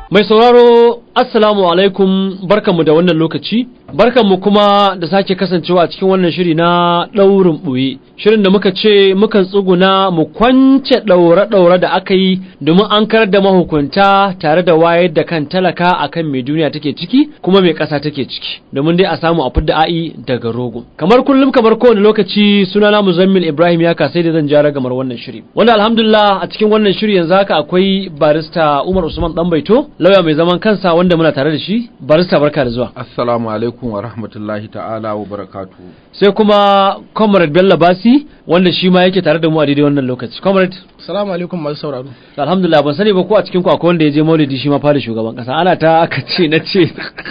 Mai sauraro Assalamu alaikum barkanmu da wannan lokaci barkanmu kuma da sake kasancewa a cikin wannan shiri na ɗaurin ɓoye shirin da muka ce mukan tsuguna mu kwance ɗaure-ɗaure da aka yi domin an karar da mahukunta tare da wayar da kan talaka akan mai duniya take ciki kuma mai ƙasa take ciki domin dai a samu a fidda a'i daga rogo kamar kullum kamar kowane lokaci sunana Muzammil Ibrahim ya kasai da zan jara gamar wannan shiri wanda alhamdulillah a cikin wannan shiri yanzu haka akwai barista Umar Usman Danbaito lauya mai zaman kansa wanda muna tare da shi barista barka da zuwa Assalamu alaikum wa rahmatullahi ta'ala wa barakatu. sai kuma comrade Bello Basi wanda shi ma yake tare da mu a daidai wannan lokaci comrade Salamu alaikum masu sauraro. alhamdulillah ban sani ba ko a cikin ku akwai wanda ya je maulidi shi ma fara shugaban kasa ana ta aka ce na ce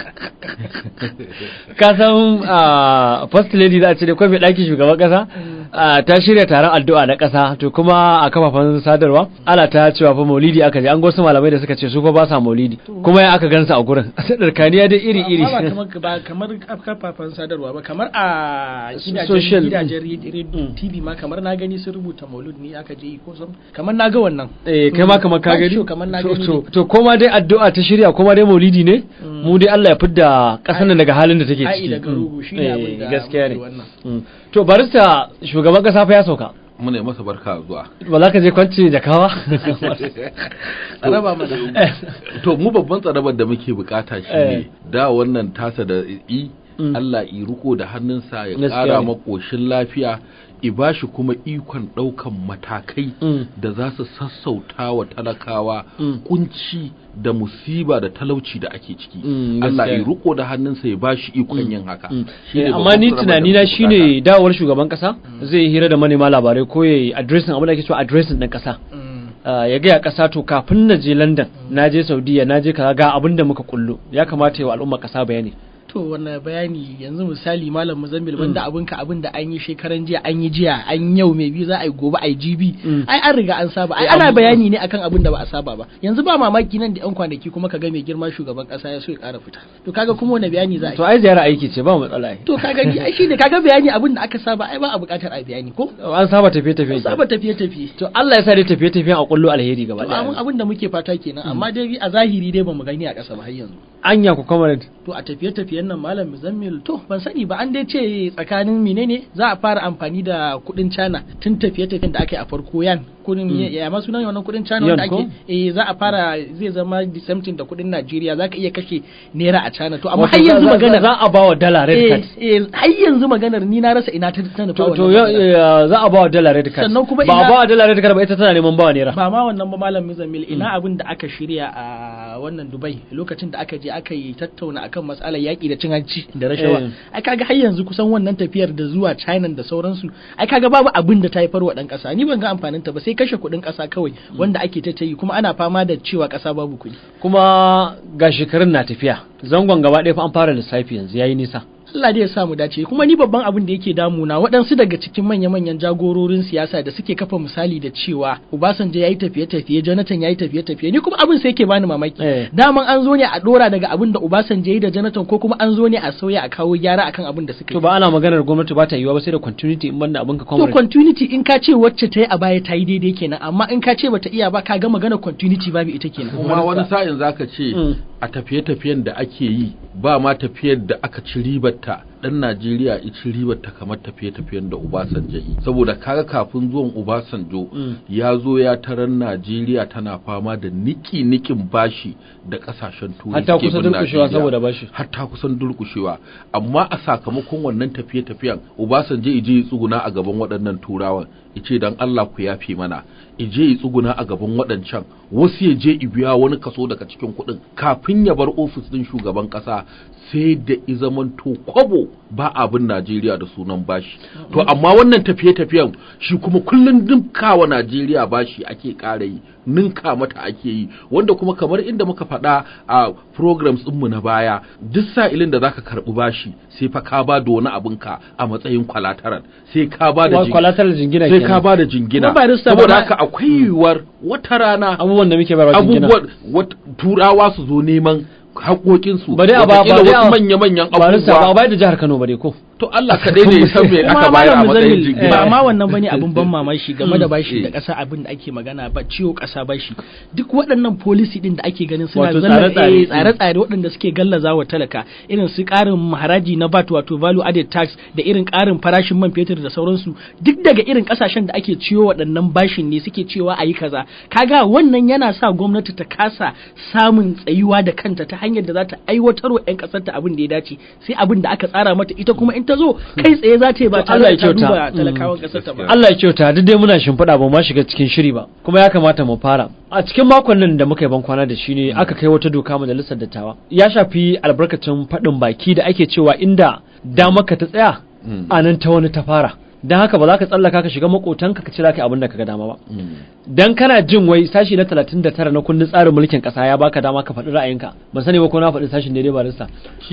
ka san ah, first lady da a ce da kwai mai ɗakin shugaban kasa ah, ta shirya taron addu'a na kasa to kuma a kafafen sadarwa ana ta cewa fa maulidi aka je an gosu malamai da suka ce su fa ba sa maulidi kuma ya aka gansa a gurin tsarkaniya dai iri iri Amma ba kamar ba kamar kafafen sadarwa ba kamar a Social. gidajen gidajen radio TV ma kamar na gani sun rubuta maulud ne aka je yi ko sam kamar na ga wannan. eh kai ma kamar ka Ba gani shi kamar na To- gani to ne. to koma dai addu'a ta shirya koma dai maulidi ne mu dai Allah ya fidda kasar nan daga halin da take Ai ciki daga rugu shi ne Eh, abin da gaskiya ne muke wannan. Mm. to barista shugaban kasa fa ya sauka Muna yi masa barka zuwa. ba za ka je kwanci da kawa A raba mana. To mu babban tsarabar da muke bukata shi Eh. ne da wannan tasa da i Mm. Allah i riko da hannunsa ya Gaskiya ƙara ne. makoshin lafiya i bashi kuma ikon ɗaukan matakai Mm. da za su sassauta wa talakawa Mm. kunci da musiba da talauci da ake ciki. Mm, Allah gaskiya i ne. riko da hannunsa ya bashi ikon yin haka. Mm. Shi ne Eh, amma babban ni tsarabar da tunani na muke shine dawowar shugaban kasa zai yi hira da manema labarai ko ya yi addressing abin da ake cewa addressing ɗin kasa Mm. Uh, ya gaya ƙasa to kafin na je London na je Saudiya na je kaza ga abin da muka kullu ya kamata yi wa al'umma ƙasa bayani To wannan bayani yanzu misali malam Muzammil wanda abin ka abin da an yi shekaran jiya an yi jiya an yau mai bi za a yi gobe a yi jibi Mm. ai an riga an saba ai Eh, ana amma- bayani ne akan abin da ba a saba ba yanzu ba mamaki nan da yan kwanaki kuma ka ga mai girma shugaban kasa ya so ya ƙara fita to kaga kuma wani bayani za a to yi ai ziyara aiki ce ba matsala ai to kaga ni ai shine kaga bayani abin da aka saba ai ba a buƙatar a bayani ko an saba tafiye tafiye saba tafiye tafiye to Allah ya sa dai tafiye tafiyen a kullu alheri gaba to abin daya abin da muke fata kenan amma dai a zahiri dai bamu gani a ƙasa ba har yanzu anya ku comrade to a tafiye-tafiyen nan malam muzammil to ban sani ba an dai ce tsakanin menene za a fara amfani da kudin cana tun tafiye-tafiyen da aka yi a farko yan kudin ya ma sunan wannan kudin cana wanda Yan ko? ake eh za a fara zai zama the same thing da kudin Najeriya zaka iya kashe naira a cana to amma Wato har yanzu za- za- maganar za a ba wa dala red eh card eh har yanzu maganar ni na rasa ina ta ta nufa to to wannan ya- maganar. ya- za a ba wa dala red card Sannan kuma ba a ina- ba wa dala red card ba ita tana neman ba wa naira ba ma wannan ba malam Muzammil ina abin da aka shirya a wannan Dubai lokacin da aka je aka yi tattauna akan matsalar yaƙi da cin hanci da rashawa Eh. ai kaga har yanzu kusan wannan tafiyar da zuwa China da sauransu ai kaga babu abin da ta haifar wa dan ƙasa ni ban ga amfanin ta ba sai kashe kuɗin ƙasa kawai wanda ake ta yi kuma ana fama da cewa ƙasa babu kuɗi kuma ga shekarun na tafiya zangon gaba ɗaya fa an fara lissafi yanzu yayi nisa Allah dai ya sa mu dace kuma ni babban abin da yake damuna waɗansu daga cikin manya-manyan jagororin siyasa da suke kafa misali da cewa Obasanjo yayi tafiye-tafiye Jonathan yayi tafiye-tafiye ni kuma abin sai yake bani mamaki Eh. daman an zo ne a dora daga abin da Obasanjo yayi da Jonathan ko kuma an zo ne a sauya a kawo gyara akan abin da suka to yi ba ana maganar gwamnati ba ta yiwa ba sai da continuity in banda abin ka to comrade continuity in ka ce wacce ta yi a baya ta yi daidai kenan amma in ka ce bata iya ba ka ga magana continuity babu ita kenan kuma wani sa'in zaka ce Mm. a tafiye-tafiyen da ake yi ba ma tafiyar da aka ci ribarta dan Najeriya ya ci ribarta kamar tafiye-tafiyen da Obasanjo yi saboda kaga kafin zuwan Obasanjo Mm. ya zo ya taran Najeriya tana fama da niki-nikin bashi da kasashen turai Hatta suke kusa bin durƙushewa Najeriya. saboda bashi. hatta kusan durkushewa amma a sakamakon wannan tafiye-tafiyen Obasanjo ije ya tsuguna a gaban waɗannan turawan ice dan Allah ku yafe mana ije ya tsuguna a gaban waɗancan wasu ya je i biya wani kaso daga cikin kuɗin kafin ya bar ofis ɗin shugaban ƙasa sai da i zamanto kwabo ba abin Najeriya da sunan bashi to amma wannan tafiye-tafiyen shi kuma kullun dinkawa Najeriya bashi ake ƙara yi ninka mata ake yi wanda kuma kamar inda muka faɗa a programs ɗinmu na baya duk sa'ilin da zaka karɓi bashi sai fa ka ba da wani abinka a matsayin collateral sai ka ba da Wa jing- collateral jingina sai kenan. ka ba da jingina Kuma barista saboda ba- haka akwai yiwuwar wata rana abubuwan da muke bayarwa jingina abubuwan wat- turawa su zo neman haƙoƙinsu ba dai a ba ba wataƙila dai a wasu manya-manyan ba rasa ba abubuwa bayar da jihar Kano ba dai ko to Allah ka daidai san me aka kuma bayar a malam matsayin muzammil jigila ba ma wannan bane abin ban mamaki game da bashi eh. da ƙasa abin da ake magana ba ciwo ƙasa bashi duk waɗannan policy din da ake ganin suna Wato zallar- tsare-tsare. eh, tsare-tsare waɗanda suke gallaza wa talaka irin su ƙarin haraji na VAT wato value added tax da irin ƙarin farashin man fetur da sauransu duk daga irin ƙasashen da ake ciwo waɗannan bashin ne suke cewa a yi kaza kaga wannan yana sa gwamnati ta kasa samun tsayuwa da kanta ta hanyar da za ta aiwatar wa 'yan ƙasar ta abin da ya dace sai abin da aka tsara mata ita kuma in ta zo kai tsaye za ta yi ba To tare Allah da ya ta duba kyauta. talakawan ƙasar ta ba Allah ya kyauta duk dai muna shimfiɗa ba ma shiga cikin shiri ba kuma ya kamata mu fara a cikin makon nan da muka yi ban kwana da shi ne aka kai wata doka majalisar dattawa ya shafi albarkacin faɗin baki da ake cewa inda dama ka ta tsaya Mm. a nan ta wani ta fara don haka ba za ka tsallaka ka shiga makotanka ka cira ka abin da ka ga dama ba dan kana jin wai sashi na 39 na kundin tsarin mulkin kasa ya baka dama ka faɗi ra'ayinka ban sani ba ko na faɗi sashin daidai ba rissa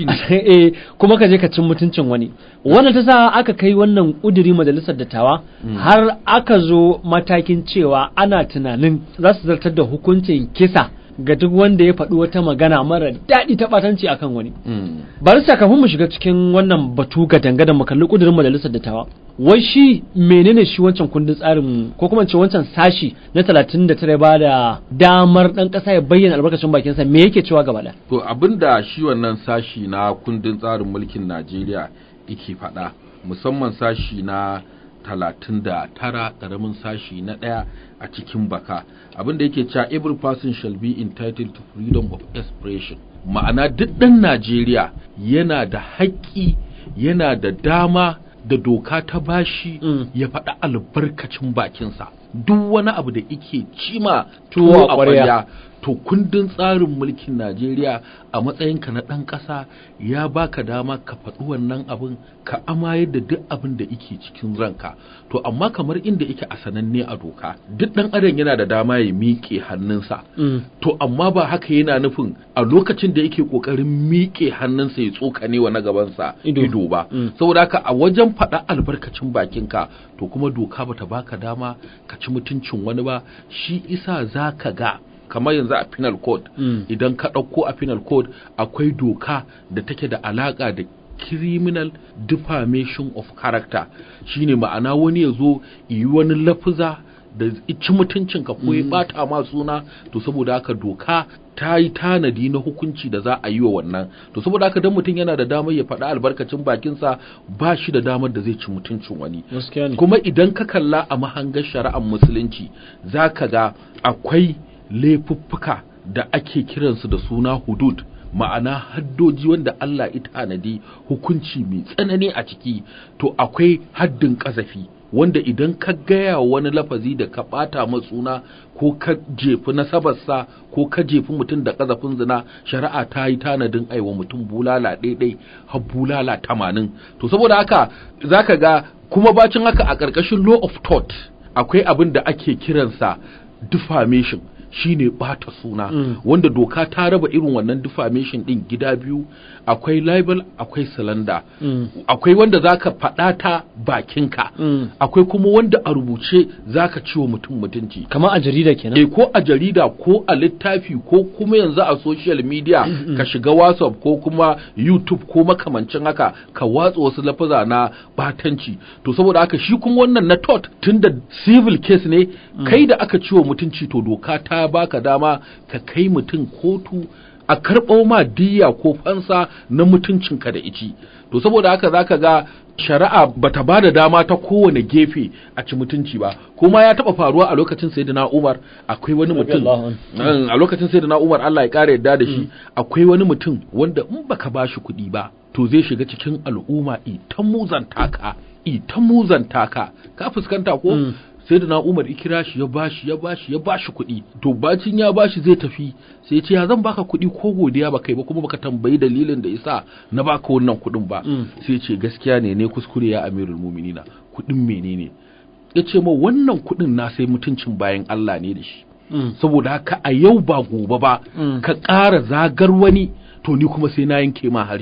eh kuma ka je ka cin mutuncin wani wannan ta sa aka kai wannan kuduri majalisar dattawa har aka zo matakin cewa ana tunanin za su zartar da hukuncin kisa ga duk wanda ya faɗi wata magana mara daɗi ta ɓatanci akan wani Mm. barista kafin mu shiga cikin wannan batu ga dangadan mu kalli kudirin majalisar dattawa wai shi menene shi wancan kundin tsarin ko kuma ce wancan sashi na 39 ba da damar dan kasa ya bayyana albarkacin bakinsa me yake cewa gaba da To abinda shi wannan sashi na kundin tsarin mulkin Najeriya yake faɗa musamman sashi na talatin da tara ƙaramin sashi na ɗaya a cikin baka abinda yake cewa every person shall be entitled to freedom of expression ma'ana duk ɗan Najeriya yana da haƙƙi yana da dama da doka ta bashi Mm. ya faɗa albarkacin bakinsa duk wani abu da ike cima Tuwo tuwo a a ƙwarya. ƙwarya to kundin tsarin mulkin Najeriya a matsayinka na ɗan ƙasa ya baka dama ka faɗi wannan abin ka amayar da duk abin da ike cikin ranka to amma kamar inda ike a sananne a doka duk ɗan adam yana da dama ya miƙe hannunsa to amma ba haka yana nufin a lokacin da yake ƙoƙarin miƙe hannunsa ya tsokane wa na gabansa Ido. ido ba Mm. saboda haka a wajen faɗa albarkacin bakinka to kuma doka bata baka dama ka ci mutuncin wani ba shi isa za ka ga kamar yanzu a penal code Mm. idan ka ɗauko a penal code akwai doka da take da alaƙa da criminal defamation of character shine ma'ana wani ya zo yi wani lafuza da ci mutuncinka ko ya bata ma suna to saboda haka doka ta yi tanadi na hukunci da za a yi wa wannan to saboda haka dan mutum yana da damar ya faɗa albarkacin bakinsa ba shi da damar da zai ci mutuncin wani gaskiya ne kuma idan ka kalla a mahangar shari'ar musulunci za ka ga akwai laifuffuka da ake kiransu da suna hudud ma'ana haddoji wanda Allah ya tanadi hukunci mai tsanani a ciki to akwai haddin ƙazafi wanda idan ka gaya wani lafazi da ka ɓata matsuna ko ka jefi nasabarsa ko ka jefi mutum da ƙazafin zina shari'a ta yi tanadin aiwa mutum bulala ɗaiɗai har bulala tamanin to saboda haka za ka ga kuma bacin haka a ƙarƙashin law of tort akwai abin da ake kiransa defamation shine bata suna Mm. wanda doka ta raba irin wannan defamation din gida biyu akwai libel akwai slander Mm. akwai wanda zaka faɗa ta bakinka Mm. akwai kuma wanda a rubuce zaka ciwo mutum mutunci kamar a jarida kenan eh ko a jarida ko a littafi ko kuma yanzu a social media ka shiga whatsapp ko kuma youtube ko makamancin haka ka watsa wasu lafaza na batanci to saboda haka shi kuma wannan na tot tunda civil case ne kai da aka ciwo mutunci to doka ta baka dama ka kai mutum kotu a karɓo ma diya ko fansa na mutuncinka da ici to saboda haka zaka ga shari'a bata ba da dama ta kowane gefe a ci mutunci ba kuma ya taba faruwa a lokacin sayyidina Umar akwai wani mutum Radiyallahu Mm, a lokacin sayyidina Umar Allah ya kare yadda da shi akwai wani mutum wanda in baka bashi kuɗi ba to zai shiga cikin al'umma ita muzanta ka ita muzanta ka ka fuskanta ko Mm. sai da na umar ikira shi ya bashi ya bashi ya bashi kuɗi to bacin ya bashi zai tafi sai ya ce ya zan baka kuɗi ko godiya ba kai ba kuma baka tambayi dalilin da yasa na baka wannan kuɗin ba Mm. sai ya ce gaskiya ne ne kuskure ya amirul muminina kuɗin menene ya ce ma wannan kuɗin na sai mutuncin bayan Allah ne da shi Mm. saboda haka a yau ba gobe ba Mm. ka ƙara zagar wani to ni kuma sai na yanke ma harshe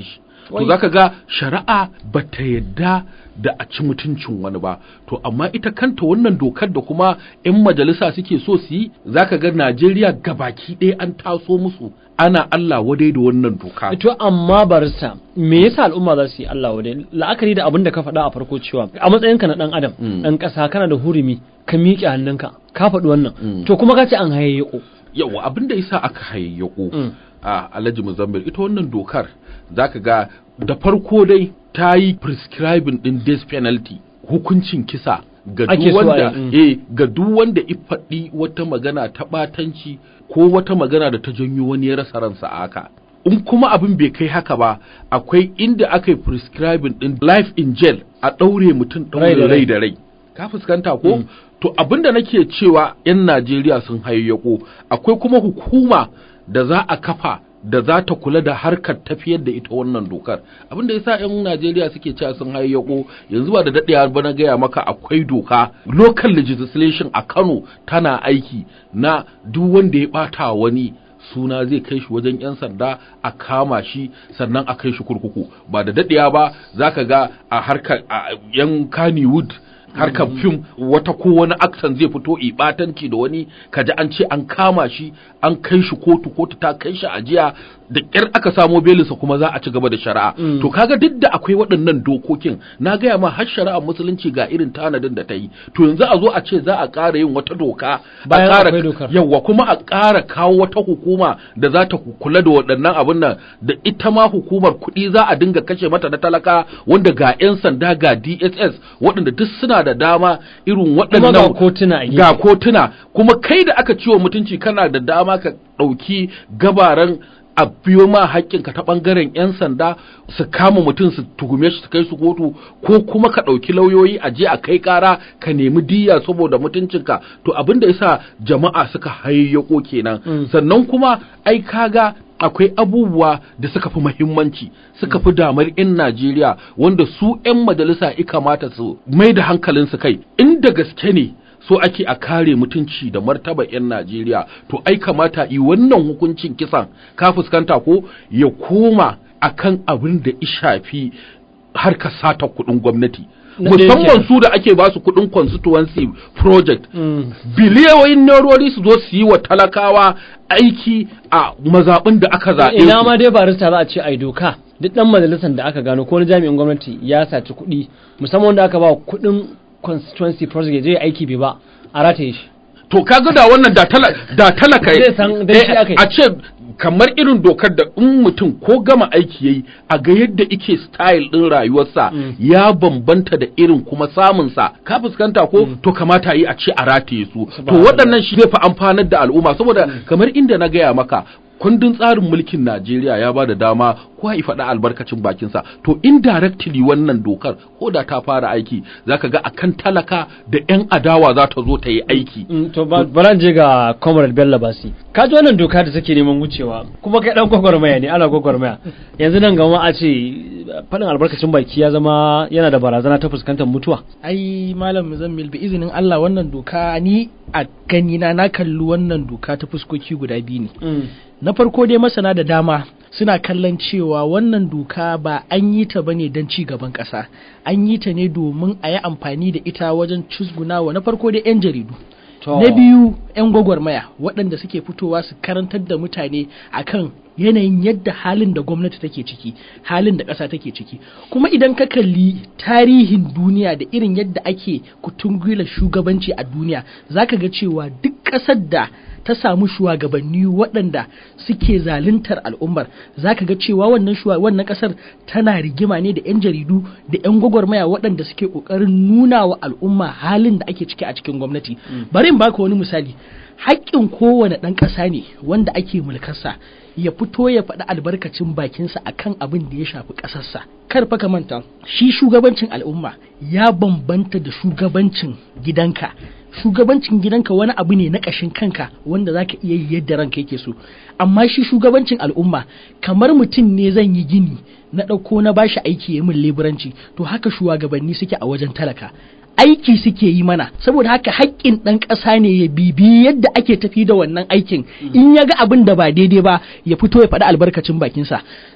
to Wai. zaka ga shari'a bata yadda da a ci mutuncin wani ba to amma ita kanta wannan dokar da kuma 'yan majalisa suke so su yi zaka ga Najeriya gabaki ɗaya an taso musu ana Allah wadai da wannan doka to amma barista me yasa al'umma za su yi Allah wadai la'akari da abin da ka faɗa a farko cewa a matsayinka na ɗan adam Mm. ɗan ƙasa kana da hurumi ka miƙe hannunka ka faɗi wannan Mm. to kuma ka ce an hayayyako yawa abin da yasa aka hayayyako Mm. a Alhaji Muzammil ita wannan dokar zaka ga da farko dai ta yi prescribing din death penalty hukuncin kisa ga Ake duk so a yi, wanda mm. eh ga duk wanda ya faɗi wata magana ta ɓatanci ko wata magana da ta janyo wani ya rasa ransa a haka in kuma abin bai kai haka ba akwai inda aka yi prescribing din life in jail a ɗaure mutum Rai da ɗaure rai. rai da rai ka fuskanta ko Mm. to abinda nake cewa 'yan Najeriya sun hayyako akwai kuma hukuma da za a kafa da za ta kula da harkar tafiyar da ita wannan dokar abinda yasa 'yan Najeriya suke cewa sun hayyako yanzu ba da daɗewa ba na gaya maka akwai doka local legislation a Kano tana aiki na duk wanda ya ɓata wani suna zai kai shi wajen 'yan sanda a kama shi sannan a kai shi kurkuku ba da daɗewa ba za ka ga a harkar a 'yan Kannywood harkar fim wata ko wani aksan zai fito ibatanci da wani kaji an ce an kama shi an kai shi kotu kotu ta kai shi ajiya da ƙyar aka samo belinsa kuma za a ci gaba da shari'a Mm. to kaga duk da akwai waɗannan dokokin na gaya ma har shari'ar musulunci ga irin tanadin da ta yi to yanzu a zo a ce za a ƙara yin wata doka a Bayan ƙara- akwai dokar. yawwa kuma a ƙara kawo wata hukuma da za ta kula da waɗannan abin nan da ita ma hukumar kuɗi za a dinga kashe mata na talaka wanda ga 'yan sanda ga DSS waɗanda duk suna da dama irin kuma waɗannan ga kotuna a gefe. ga kotuna kuma kai da aka ciwo mutunci kana da dama ka ɗauki gabaran a biyo ma haƙƙinka ta ɓangaren 'yan sanda su kama mutum su tuhume shi su kai su kotu ko kuma ka ɗauki lauyoyi a je a kai ƙara ka nemi diya saboda mutuncinka to abin da yasa jama'a suka hayayyako kenan Mm. sannan kuma ai kaga akwai abubuwa da suka fi muhimmanci suka fi damar 'yan Najeriya wanda su 'yan majalisa ya kamata su mai da hankalinsu kai inda gaske ne so ake a kare mutunci da martaba 'yan Najeriya to ai kamata yi wannan hukuncin kisan ka fuskanta ko ya koma akan abin da ya shafi harkar sata kuɗin gwamnati Na ɗaya musamman kenan. su da ake ba su kuɗin constituency project Mm. biliyoyin nerori su zo su yi wa talakawa aiki a mazaɓin da aka zaɓe ina su. ma dai barista za a ce ai doka duk dan majalisar da aka gano ko wani jami'in gwamnati ya saci kuɗi musamman wanda aka ba kuɗin constituency project ya je ya aiki bai ba a rataye shi to kaga da wannan da tala da talaka Zai san dan shi eh, aka yi. a ce kamar irin dokar da in mutum ko gama aiki yayi a ga yadda ike style din rayuwarsa Mm. ya bambanta da irin kuma samun sa ka fuskanta ko to kamata yi a ce a rataye su to Subhanallah. waɗannan shi zai fi amfanar da al'umma saboda kamar inda na gaya maka kundin tsarin mulkin Najeriya ya ba da dama ko ya faɗa albarkacin bakinsa to indirectly wannan dokar ko da ta fara aiki zaka ga akan talaka da 'yan adawa za ta zo ta yi aiki Mm, to ba- bara je ga comrade bello basi ka ji wannan doka da take neman wucewa kuma kai dan gwagwarmaya ne ana gwagwarmaya yanzu nan gama a ce faɗin albarkacin baki ya zama yana da barazana ta fuskantar mutuwa ai malam muzammil bi izinin Allah wannan doka ni a ganina na kalli wannan doka ta fuskoki guda biyu ne na farko dai masana da dama suna kallon cewa wannan doka ba an yi ta bane don ci gaban ƙasa an yi ta ne domin a yi amfani da ita wajen cusgunawa na farko dai 'yan jaridu To. na biyu 'yan gwagwarmaya waɗanda suke fitowa su karantar da mutane akan yanayin yadda halin da gwamnati take ciki halin da ƙasa take ciki kuma idan ka kalli tarihin duniya da irin yadda ake kutungula shugabanci a duniya zaka ga cewa duk ƙasar da ta samu shugabanni waɗanda suke zaluntar al'ummar zaka ga cewa wannan shuwa- wannan ƙasar tana rigima ne da 'yan jaridu da 'yan gwagwarmaya waɗanda suke ƙoƙarin nuna wa al'umma halin da ake ciki a cikin gwamnati bari in baka wani misali haƙƙin kowane ɗan ƙasa ne wanda ake mulkarsa ya fito ya faɗi albarkacin bakinsa akan abin da ya shafi ƙasarsa kar fa ka manta shi shugabancin al'umma ya bambanta da shugabancin gidanka shugabancin gidanka wani abu ne na ƙashin kanka wanda za ka iya yi yadda ranka yake so amma shi shugabancin al'umma kamar mutum ne zan yi gini na ɗauko na bashi aiki ya min leburanci to haka shugabanni suke a wajen talaka aiki suke yi mana saboda haka haƙƙin ɗan ƙasa ne ya bibi yadda ake tafi da wannan aikin in ya ga abin da ba daidai ba ya fito ya faɗi albarkacin bakinsa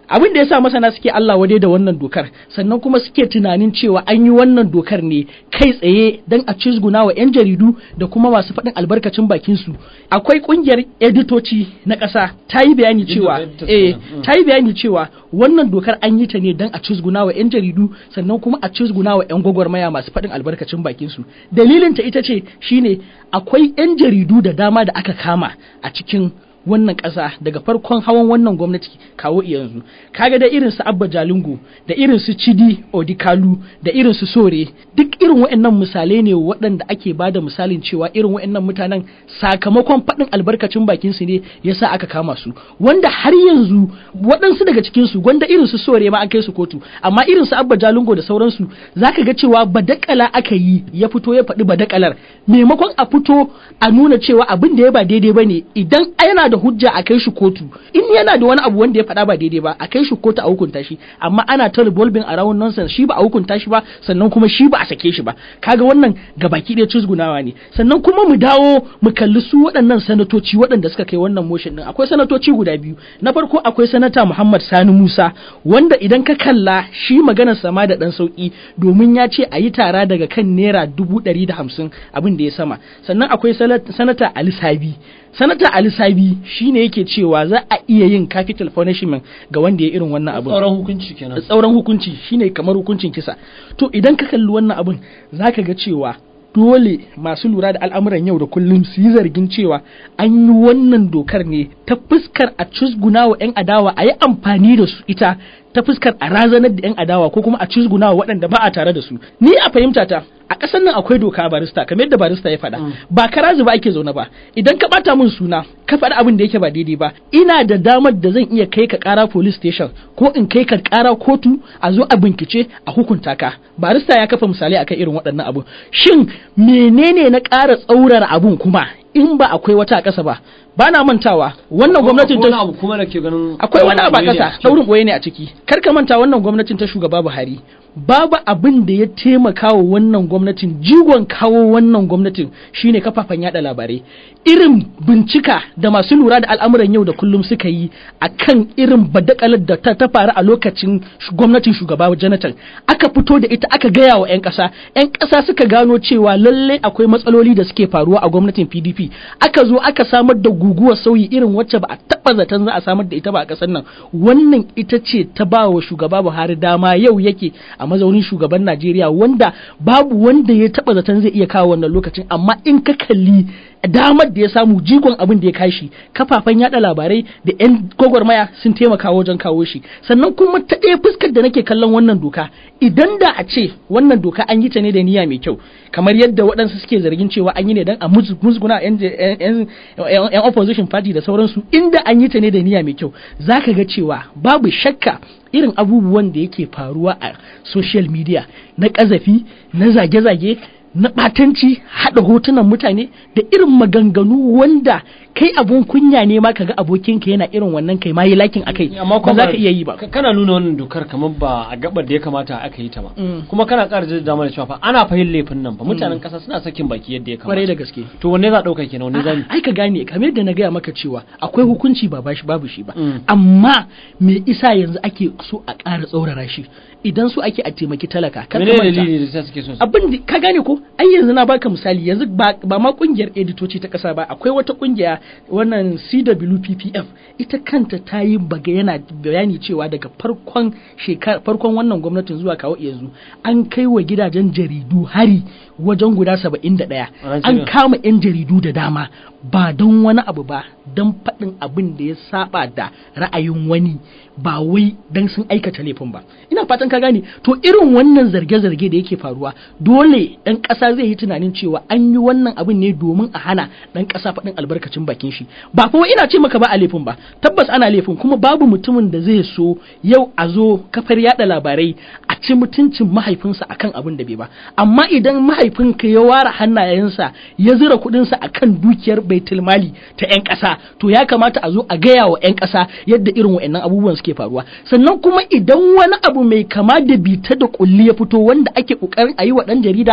abin da yasa masana suke Allah wade da wannan dokar sannan kuma suke tunanin cewa an yi wannan dokar ne kai tsaye dan a cizguna wa 'yan jaridu da kuma masu faɗin albarkacin bakin su akwai kungiyar editoci na ƙasa ta yi bayani cewa eh ta yi bayani cewa wannan dokar an yi ta ne dan a cizguna wa 'yan jaridu sannan kuma a cizguna wa 'yan gwagwarmaya masu faɗin albarkacin bakin su dalilin ta ita ce shine akwai 'yan jaridu da dama da aka kama a cikin wannan ƙasa daga farkon hawan wannan gwamnati kawo yanzu kaga da irin su abba jalingo da irin su cidi odikalu da irin su sore duk irin waɗannan misalai ne waɗanda ake ba da misalin cewa irin waɗannan mutanen sakamakon faɗin albarkacin bakin su ne yasa aka kama su wanda har yanzu waɗansu daga cikin su gwanda irin su sore ma an kai su kotu amma irin su abba jalingo da sauransu zaka ga cewa badakala aka yi ya fito ya faɗi badakalar maimakon a fito a nuna cewa abin da ya ba daidai bane idan yana da hujja a kai shi kotu in yana da wani abu wanda ya faɗa ba daidai ba a kai shi kotu a hukunta shi amma ana ta revolving around nonsense shi ba a hukunta shi ba sannan kuma shi ba a sake shi ba kaga wannan gabaki ɗaya cizgunawa ne sannan kuma mu dawo mu kalli su waɗannan sanatoci waɗanda suka kai wannan motion din akwai sanatoci guda biyu na farko akwai sanata Muhammad Sani Musa wanda idan ka kalla shi maganar sama da ɗan sauki domin ya ce a yi tara daga kan naira dubu ɗari da hamsin abin da ya sama sannan akwai sanata Ali Sabi sanata Ali Sabi shine yake cewa za a iya yin capital punishment ga wanda ya irin wannan abin Tsauran hukunci kenan. tsauran hukunci shine kamar hukuncin kisa to idan ka kalli wannan abin zaka ga cewa dole masu lura da al'amuran yau da kullum su yi zargin cewa an yi wannan dokar ne ta fuskar a cusguna wa 'yan adawa a yi amfani da su ita ta fuskar a razanar da 'yan adawa ko kuma a cusguna wa waɗanda ba a tare da su ni a fahimta ta a ƙasar nan akwai doka barista kamar yadda barista ya faɗa ba karazu ba ake zaune ba idan ka ɓata min suna ka faɗi abin da yake ba daidai ba ina da damar da zan iya kai ka ƙara police station ko in kai ka ƙara kotu a zo a bincike a hukunta ka barista ya kafa misalai akan irin waɗannan abun shin menene na ƙara tsaurara abun kuma in ba akwai wata a ƙasa ba ba na mantawa wannan gwamnatin Akwai ta wani abu kuma da ke ganin akwai wani abu a ne a ƙasa ciki. daurin ɓoye ne a ciki kar ka manta wannan gwamnatin ta shugaba Buhari babu abin da ya taimaka wa wannan gwamnatin jigon kawo wannan gwamnatin shine kafafen yada labarai irin bincika da masu lura da al'amuran yau da kullum suka yi akan irin badakalar da ta, ta faru a lokacin sh- gwamnatin shugaba Jonathan aka fito da ita aka gaya wa 'yan ƙasa 'yan ƙasa suka gano cewa lalle akwai matsaloli da suke faruwa a gwamnatin PDP aka zo aka samar da guguwar sauyi irin wacce ba a taɓa zaton za a samar da ita ba a ƙasar nan wannan ita ce ta ba wa shugaba Buhari dama yau yake a mazaunin shugaban Najeriya wanda babu wanda ya taɓa zaton zai iya kawo wannan lokacin amma in ka kalli damar da ya samu jigon abin da ya kashi kafafen yada labarai da 'yan gwagwarmaya sun taimaka wajen kawo shi sannan kuma ta ɗaya fuskar da nake kallon wannan doka idan da a ce wannan doka an yi ta ne da niyya mai kyau kamar yadda waɗansu suke zargin cewa an yi ne don a mus- musguna 'yan- 'yan 'yan opposition party da sauransu inda an yi ta ne da niyya mai kyau zaka ga cewa babu shakka irin abubuwan da yake faruwa a social media na ƙazafi na zage-zage na ɓatanci haɗa hotunan mutane da irin maganganu wanda kai abun kunya ne ma kaga abokinka yana irin wannan kai ma yi lakin akai amma ba za ka iya yi ba ka- kana nuna wannan dokar kamar ba a gabar da ya kamata aka yi ta ba Mm. kuma kana ƙara jaddada mana cewa fa ana fahim laifin nan fa mutanen ƙasa suna sakin baki yadda ya kwarai da kamata gaske to wanne za a ɗauka kenan wanne za mu ai ka gane kamar yadda na gaya maka cewa akwai hukunci ba bashi babu shi ba Mm. amma me isa yanzu ake so a ƙara tsaurara shi idan so ake a taimaki talaka kar ka menene manta. dalili da sa suke so su abin da ka gane ko ai yanzu na baka misali yanzu ba, ba ma kungiyar editoci ta kasa ba akwai wata kungiya wannan CWPPF ita kanta ta yi baga yana bayani cewa daga farkon shekar farkon wannan gwamnatin zuwa kawo yanzu an kai wa gidajen jaridu hari wajen guda 71 A an Najeriya. kama 'yan jaridu da dama ba don wani abu ba don faɗin abin da ya saba da ra'ayin wani ba wai don sun aikata laifin ba ina fatan ka gane to irin wannan zarge-zarge da yake faruwa dole ɗan ƙasa zai yi tunanin cewa an yi wannan abin ne domin a hana ɗan ƙasa faɗin albarkacin bakin shi ba kuma ina ce maka ba a laifin ba tabbas ana laifin kuma babu mutumin da zai so yau a zo kafar yada labarai a ci mutuncin mahaifinsa akan abin da bai ba amma idan mahaifinka ya ware hannayensa ya zura kuɗinsa akan dukiyar baitul mali ta 'yan ƙasa to ya kamata a zo a gaya wa 'yan ƙasa yadda irin wa'annan abubuwan suke faruwa sannan kuma idan wani abu mai kama da bita da kulli ya fito wanda ake kokarin a yi wa ɗan jarida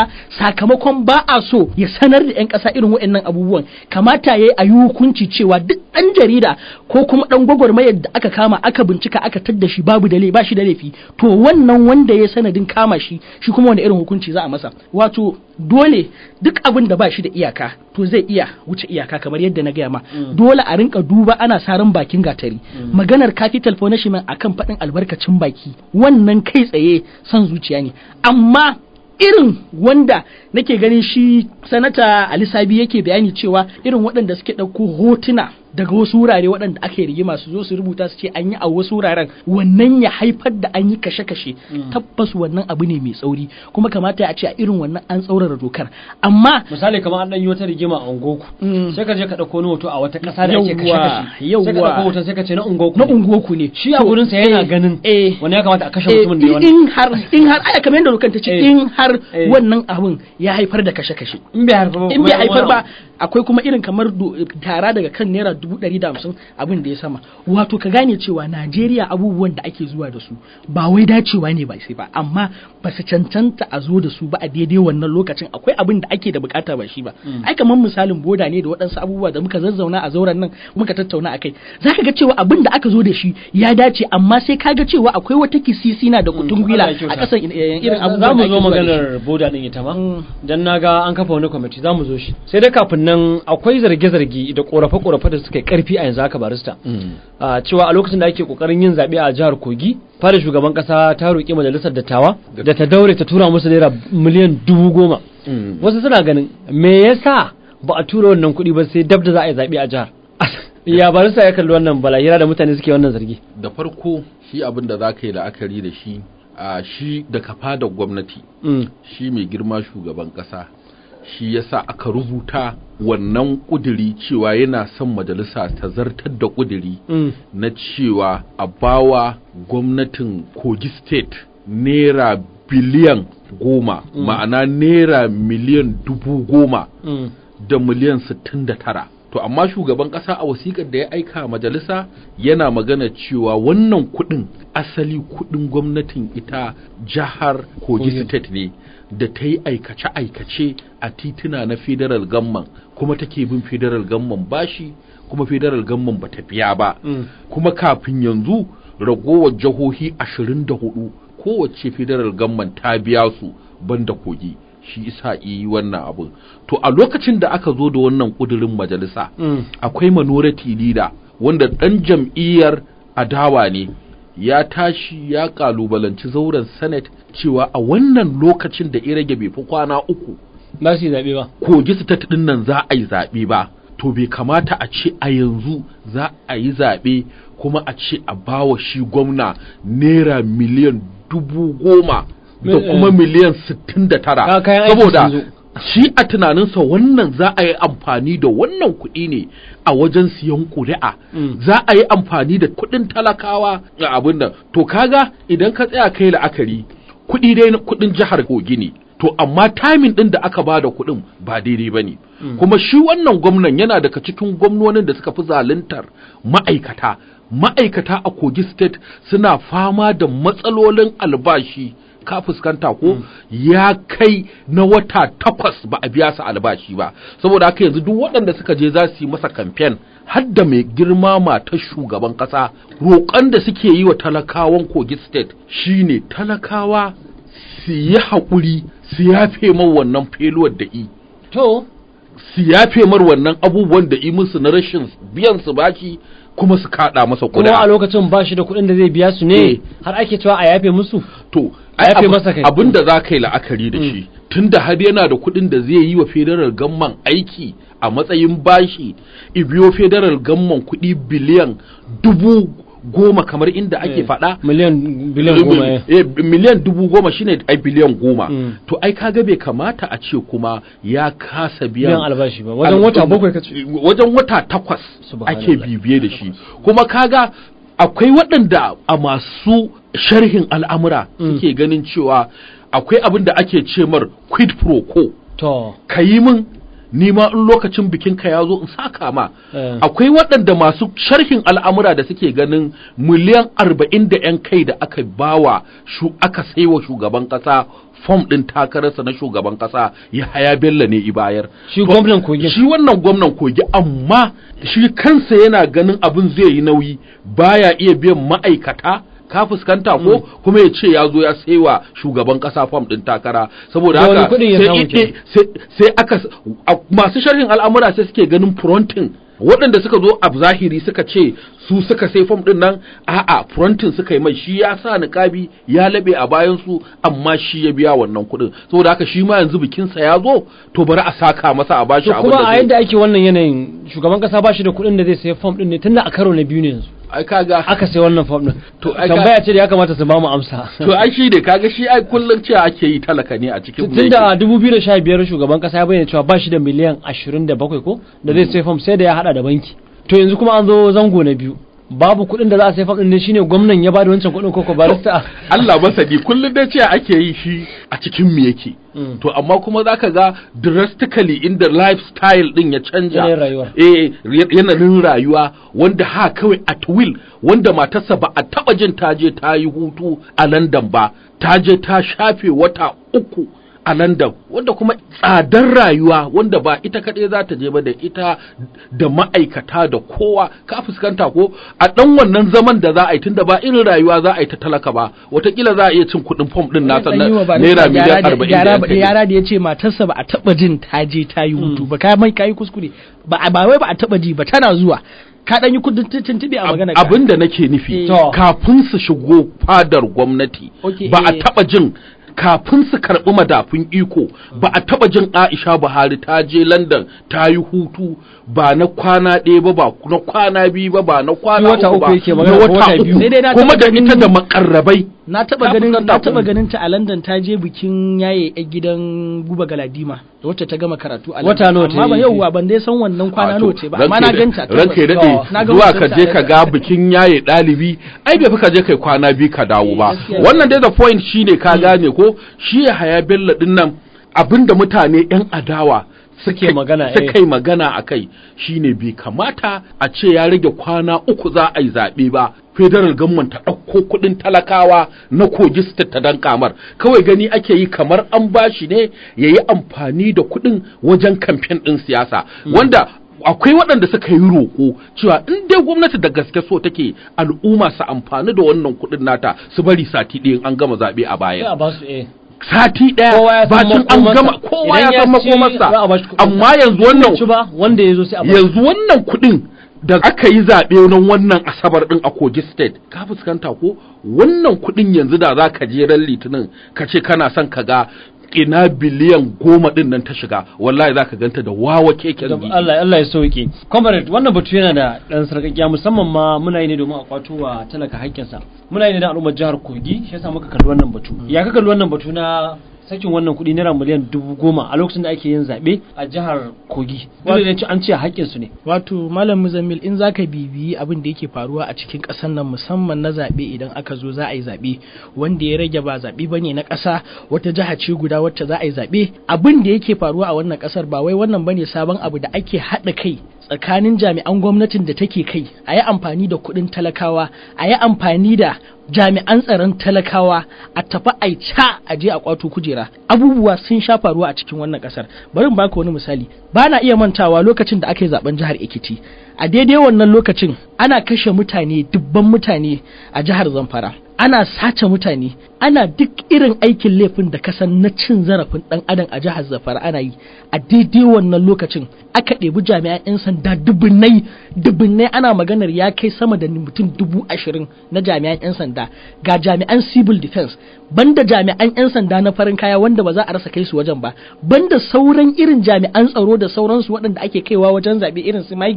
sakamakon ba a so ya sanar da 'yan ƙasa irin waɗannan abubuwan kamata ya yi a yi hukunci cewa duk ɗan jarida ko kuma ɗan gwagwarmayar da aka kama aka bincika aka tadda shi babu da ba shi da laifi to wannan wanda ya sanadin kama shi shi kuma wanda irin hukunci za a masa wato dole duk abin da ba shi da iyaka to zai iya wuce iyaka kamar yadda na gaya ma dole a rinka duba ana saran bakin gatari maganar capital punishment akan faɗin albarkacin baki wannan kai tsaye son zuciya ne amma irin wanda nake ganin shi sanata Ali Sabi yake bayani cewa irin waɗanda suke ɗauko hotuna daga wasu wurare waɗanda aka yi rigima su zo su rubuta su ce an yi a wasu wuraren wannan ya haifar da an yi kashe-kashe tabbas wannan abu ne mai tsauri kuma kamata a ce a irin wannan an tsaurara dokar amma misali kamar an dan yi wata rigima a ungoku Mm. sai ka je ka dauko wani hoto a wata kasa da ake kashe kashe Yawwa, sai ka yawwa. dauko hoton sai ka ce na ungoku na ne. unguwarku ne shi a gurin sa yana ganin eh wani ya kamata a kashe Eh, mutumin da ya wani in har in har aya kamar yadda dokar ta ce Eh. in har Eh. wannan abun ya haifar da kashe-kashe in bai haifar ba in bai kuma haifar wani ba abu. akwai kuma irin kamar do- tara daga kan naira dubu ɗari da hamsin abin da ya sama wato ka gane cewa najeriya abubuwan da ake zuwa da su ba wai dacewa ne ba sai ba amma ba su cancanta a zo da su ba a daidai wannan lokacin akwai abin da ake da bukata ba shi ba ai kamar misalin boda ne da waɗansu abubuwa da muka zazzauna a zauren nan muka tattauna akai zaka ga cewa abin da aka zo da shi ya dace amma sai ka ga cewa akwai wata kisisina da kutun gwila Allah ya kyauta. a ƙasan irin za abubuwan mu da ake zo zuwa da shi. maganar boda din ita ma Mm. dan naga an kafa wani kwamiti za mu zo shi sai dai kafin nan akwai zarge-zarge da korafe-korafe da suka yi karfi a yanzu haka barista a cewa a lokacin da ake kokarin yin zaɓe a jihar kogi fara shugaban kasa ta roƙi majalisar dattawa da ta daure ta tura musu naira miliyan dubu goma wasu suna ganin me yasa ba a tura wannan kuɗi ba sai dab da za a yi zaɓe a jihar ya barista ya kalli wannan balahira da mutane suke wannan zargi da farko shi abin da za ka yi la'akari da shi a shi da kafa da gwamnati Mm. shi mai girma shugaban ƙasa shi yasa aka rubuta wannan ƙuduri cewa yana son majalisa ta zartar da ƙuduri Mm. na cewa a bawa gwamnatin kogi state naira biliyan goma ma'ana naira miliyan dubu goma Mm. da miliyan 69 to amma shugaban kasa a wasikar da ya aika majalisa yana magana cewa wannan kudin asali kudin gwamnatin ita jihar kogi Kogi. state ne da ta yi aikace-aikace a tituna na federal gamman kuma take bin federal gamman bashi kuma federal gamman ba ta biya ba Mm. kuma kafin yanzu ragowar jihohi 24 kowace federal gamman ta biya su banda kogi shi isa yi wannan abin to a lokacin da aka zo da wannan kudirin majalisa Mm. akwai minority leader wanda dan jam'iyyar adawa ne ya tashi ya kalubalanci zauren senate cewa a wannan lokacin da irage bai fi kwana uku ba su yi zaɓe ba kogi state din nan za a yi zaɓe ba to bai kamata a ce a yanzu za a yi zaɓe kuma a ce a bawa shi gwamna naira miliyan dubu goma da Me- kuma eh. miliyan sittin da Ka- tara kayan aiki saboda sun zo. shi a tunaninsa wannan za a yi amfani da wannan kuɗi ne a wajen siyan ƙuri'a Mm. za a yi amfani da kuɗin talakawa a abin nan to kaga idan ka tsaya kai la'akari kuɗi dai na kuɗin jihar kogi ne to amma timing ɗin da aka bada kuɗin ba daidai ba ne kuma shi wannan gwamnan yana daga cikin gwamnonin da suka fi zaluntar ma'aikata ma'aikata a kogi state suna fama da matsalolin albashi ka fuskanta ko ya kai na wata takwas ba a biya su albashi ba saboda haka yanzu duk waɗanda suka je za su yi masa kamfen har da mai girma matar shugaban ƙasa roƙon da suke yi wa talakawan kogi state shine talakawa su yi haƙuri su yafe man wannan feluwar da i to su yafe mar wannan abubuwan da i musu na rashin biyan su baki kuma su kaɗa masa kuma a kuɗa lokacin ba shi da kuɗin da zai biya su ne Eh. har ake cewa a yafe musu to A yafe abu- masa kai. abin da za ka yi la'akari da shi tunda har yana da kuɗin da zai yi wa federal gamman aiki a matsayin bashi ibiyo federal gamman kuɗi biliyan dubu goma kamar inda ake Eh, faɗa miliyan biliyan goma eh. Eh, miliyan dubu goma shine ai biliyan goma Mm. to ai kaga bai kamata a ce kuma ya kasa biyan biyan albashi ba wajen wata Al- bakwai ka ce wajen wata takwas Subhanallah. ake bibiye da shi kuma kaga akwai waɗanda a masu sharhin al'amura Mm. suke ganin cewa akwai abin da ake ce mar quid pro quo to ka yi min ni ma in lokacin bikin ka ya zo in saka ma Eh. akwai waɗanda masu sharhin al'amura da suke ganin miliyan arba'in da 'yan kai da aka bawa shu aka saiwa shugaban ƙasa fom ɗin takararsa na shugaban ƙasa ya haya bello ne i bayar Shi To, gwamnan Kogi. shi wannan gwamnan kogi amma shi kansa yana ganin abin zai yi nauyi baya iya biyan ma'aikata ka fuskanta ko kuma ya ce ya zo ya saiwa shugaban kasa fam din takara saboda Da wani haka kuɗin ya sai samu ide- kenan? sai- sai aka a- masu sharhin al'amura sai suke ganin frontin waɗanda suka zo a zahiri suka ce su suka sai fam din nan a'a frontin suka yi mai shi ya sa niƙabi ya laɓe a bayan su amma shi ya biya wannan kuɗin saboda haka shi ma yanzu bikinsa ya zo to bari a saka masa a bashi to abin kuma da a zai yadda ake wannan yanayin shugaban kasa ba shi da kuɗin da zai sayi fom ɗin ne tunda a karo na biyu ne yanzu ai kaga aka sai wannan fom ɗin To, ai ka- tambaya ce da ya kamata su ba mu amsa to ai shi ne kaga shi ai kullum cewa ake yi talaka ne a cikin tun da 2015 shugaban kasa ya bayyana cewa ba shi da miliyan 27 ko da zai sai fom sai da ya hada da banki to yanzu kuma an zo zango na biyu babu kuɗin da za a sai fom ɗin ne shine gwamnan ya bada wancan kuɗin koko barista Allah masani kullum dai cewa ake yi shi a cikin me yake Mm. to amma kuma zaka ga drastically inda lifestyle din ya canja Yanayin rayuwa. eh ya- yanayin rayuwa wanda ha kawai at will wanda matarsa ba a taba jin ta je ta yi hutu a London ba ta je ta shafe wata uku a London wanda kuma tsadar rayuwa wanda ba ita kaɗai za ta je ba da ita da ma'aikata da kowa ka fuskanta ko a ɗan wannan zaman da za a yi tunda ba irin rayuwa za a yi ta talaka ba watakila za a iya cin kuɗin fom ɗin nasa na Dan yi wa ba naira nisa miliyan gyara da- arba'in da gyara yan da kai. yara da ya ce matarsa ba a taba jin ta je ta yi hutu ba ka mai kai kuskure ba a- ba wai ba a taba ji ba tana zuwa ka dan yi kudin tuntube a magana ka. abin da nake nufi To. kafin su shigo fadar gwamnati Okay, ba a eh. taba jin kafin su karɓi madafun iko ba a taba jin Aisha Buhari ta je London ta yi hutu ba na kwana ɗaya ba ba na kwana biyu ba ba na kwana Wata uku ba uku yake na magana, ko wata wata uku biyu. Sai dai na kuma taɓa da ganin- ita da makarrabai na taba Ka ganin fuskanta na taba ko? ganin ta a London ta je bikin yaye a gidan Guba Galadima wacce ta gama karatu a Wata London nawa ta amma ba yi? yauwa ban dai san wannan kwana A to, nawa ce ba amma ranka na ya ganta da- ranka ya tabbas. daɗe Na ga zuwa hotonta ka je a ka London. ga bikin yaye ɗalibi ai bai fi ka je kai kwana biyu ka dawo ba gaskiya. wannan dai da point shine ka gane ko shi ya haya bello din nan abinda mutane yan adawa Suke magana, eh. suka yi magana a kai shine bai kamata a ce ya rage kwana uku za a yi zaɓe ba federal government ta ɗauko kuɗin talakawa na kogi state ta dan kamar kawai gani ake yi kamar an bashi ne ya yi amfani da kuɗin wajen kamfen ɗin siyasa wanda akwai waɗanda suka yi roƙo cewa in dai gwamnati da gaske so take al'umma su amfani da wannan kuɗin nata su bari sati ɗaya in an gama zaɓe a sai baya a ba su eh sati Kowa ya ɗaya san bacin an makomarsa. gama kowa Idan ya ya san ci, za a ba shi makomarsa kuɗinsa. amma yanzu wannan ci ba wanda ya zo sai a ba yanzu wannan kuɗin da aka yi zaɓe nan wannan asabar ɗin a kogi state ka fuskanta ko wannan kuɗin yanzu da za ka je ran litinin ka ce kana son ka ga ina biliyan goma ɗin nan ta shiga wallahi za ka ganta da wawa keken Da gidi. Allah Allah ya sauke. Comrade wannan batu yana da dan sarkakiya musamman ma muna yi ne domin a kwato wa talaka haƙƙinsa. Muna yi ne da al'ummar jihar Kogi shi yasa muka kalli wannan batu. Ya ka kalli wannan batu na sakin wannan kuɗi naira miliyan dubu goma a lokacin da ake yin zaɓe a jihar Kogi. Dole ne an ce haƙƙinsu ne. Wato Malam Muzammil in zaka bibiyi abin da yake faruwa a cikin ƙasar nan musamman na zaɓe idan aka zo za a yi zaɓe wanda ya rage ba zaɓe bane na ƙasa wata jiha ce guda wacce za a yi zaɓe abin da yake faruwa a wannan ƙasar ba wai wannan bane sabon abu da ake haɗa kai tsakanin jami'an gwamnatin da take kai a yi amfani da kuɗin talakawa a yi amfani da jami'an tsaron talakawa a tafi a ca a je a kwato kujera abubuwa sun sha faruwa a cikin wannan kasar bari in baka wani misali ba na iya mantawa lokacin da aka yi zaben jihar Ekiti a daidai wannan lokacin ana kashe mutane dubban mutane a jihar Zamfara ana sace mutane ana duk irin aikin laifin da kasan na cin zarafin dan adam a jihar Zamfara ana yi a daidai wannan lokacin aka ɗebi jami'an 'yan sanda dubunnai dubunnai ana maganar ya kai sama da mutum dubu ashirin na jami'an 'yan sanda ga jami'an civil defense banda jami'an 'yan sanda na farin kaya wanda ba za a rasa kai su wajen ba banda sauran irin jami'an tsaro da sauransu waɗanda ake kaiwa wajen zaɓe irin su migration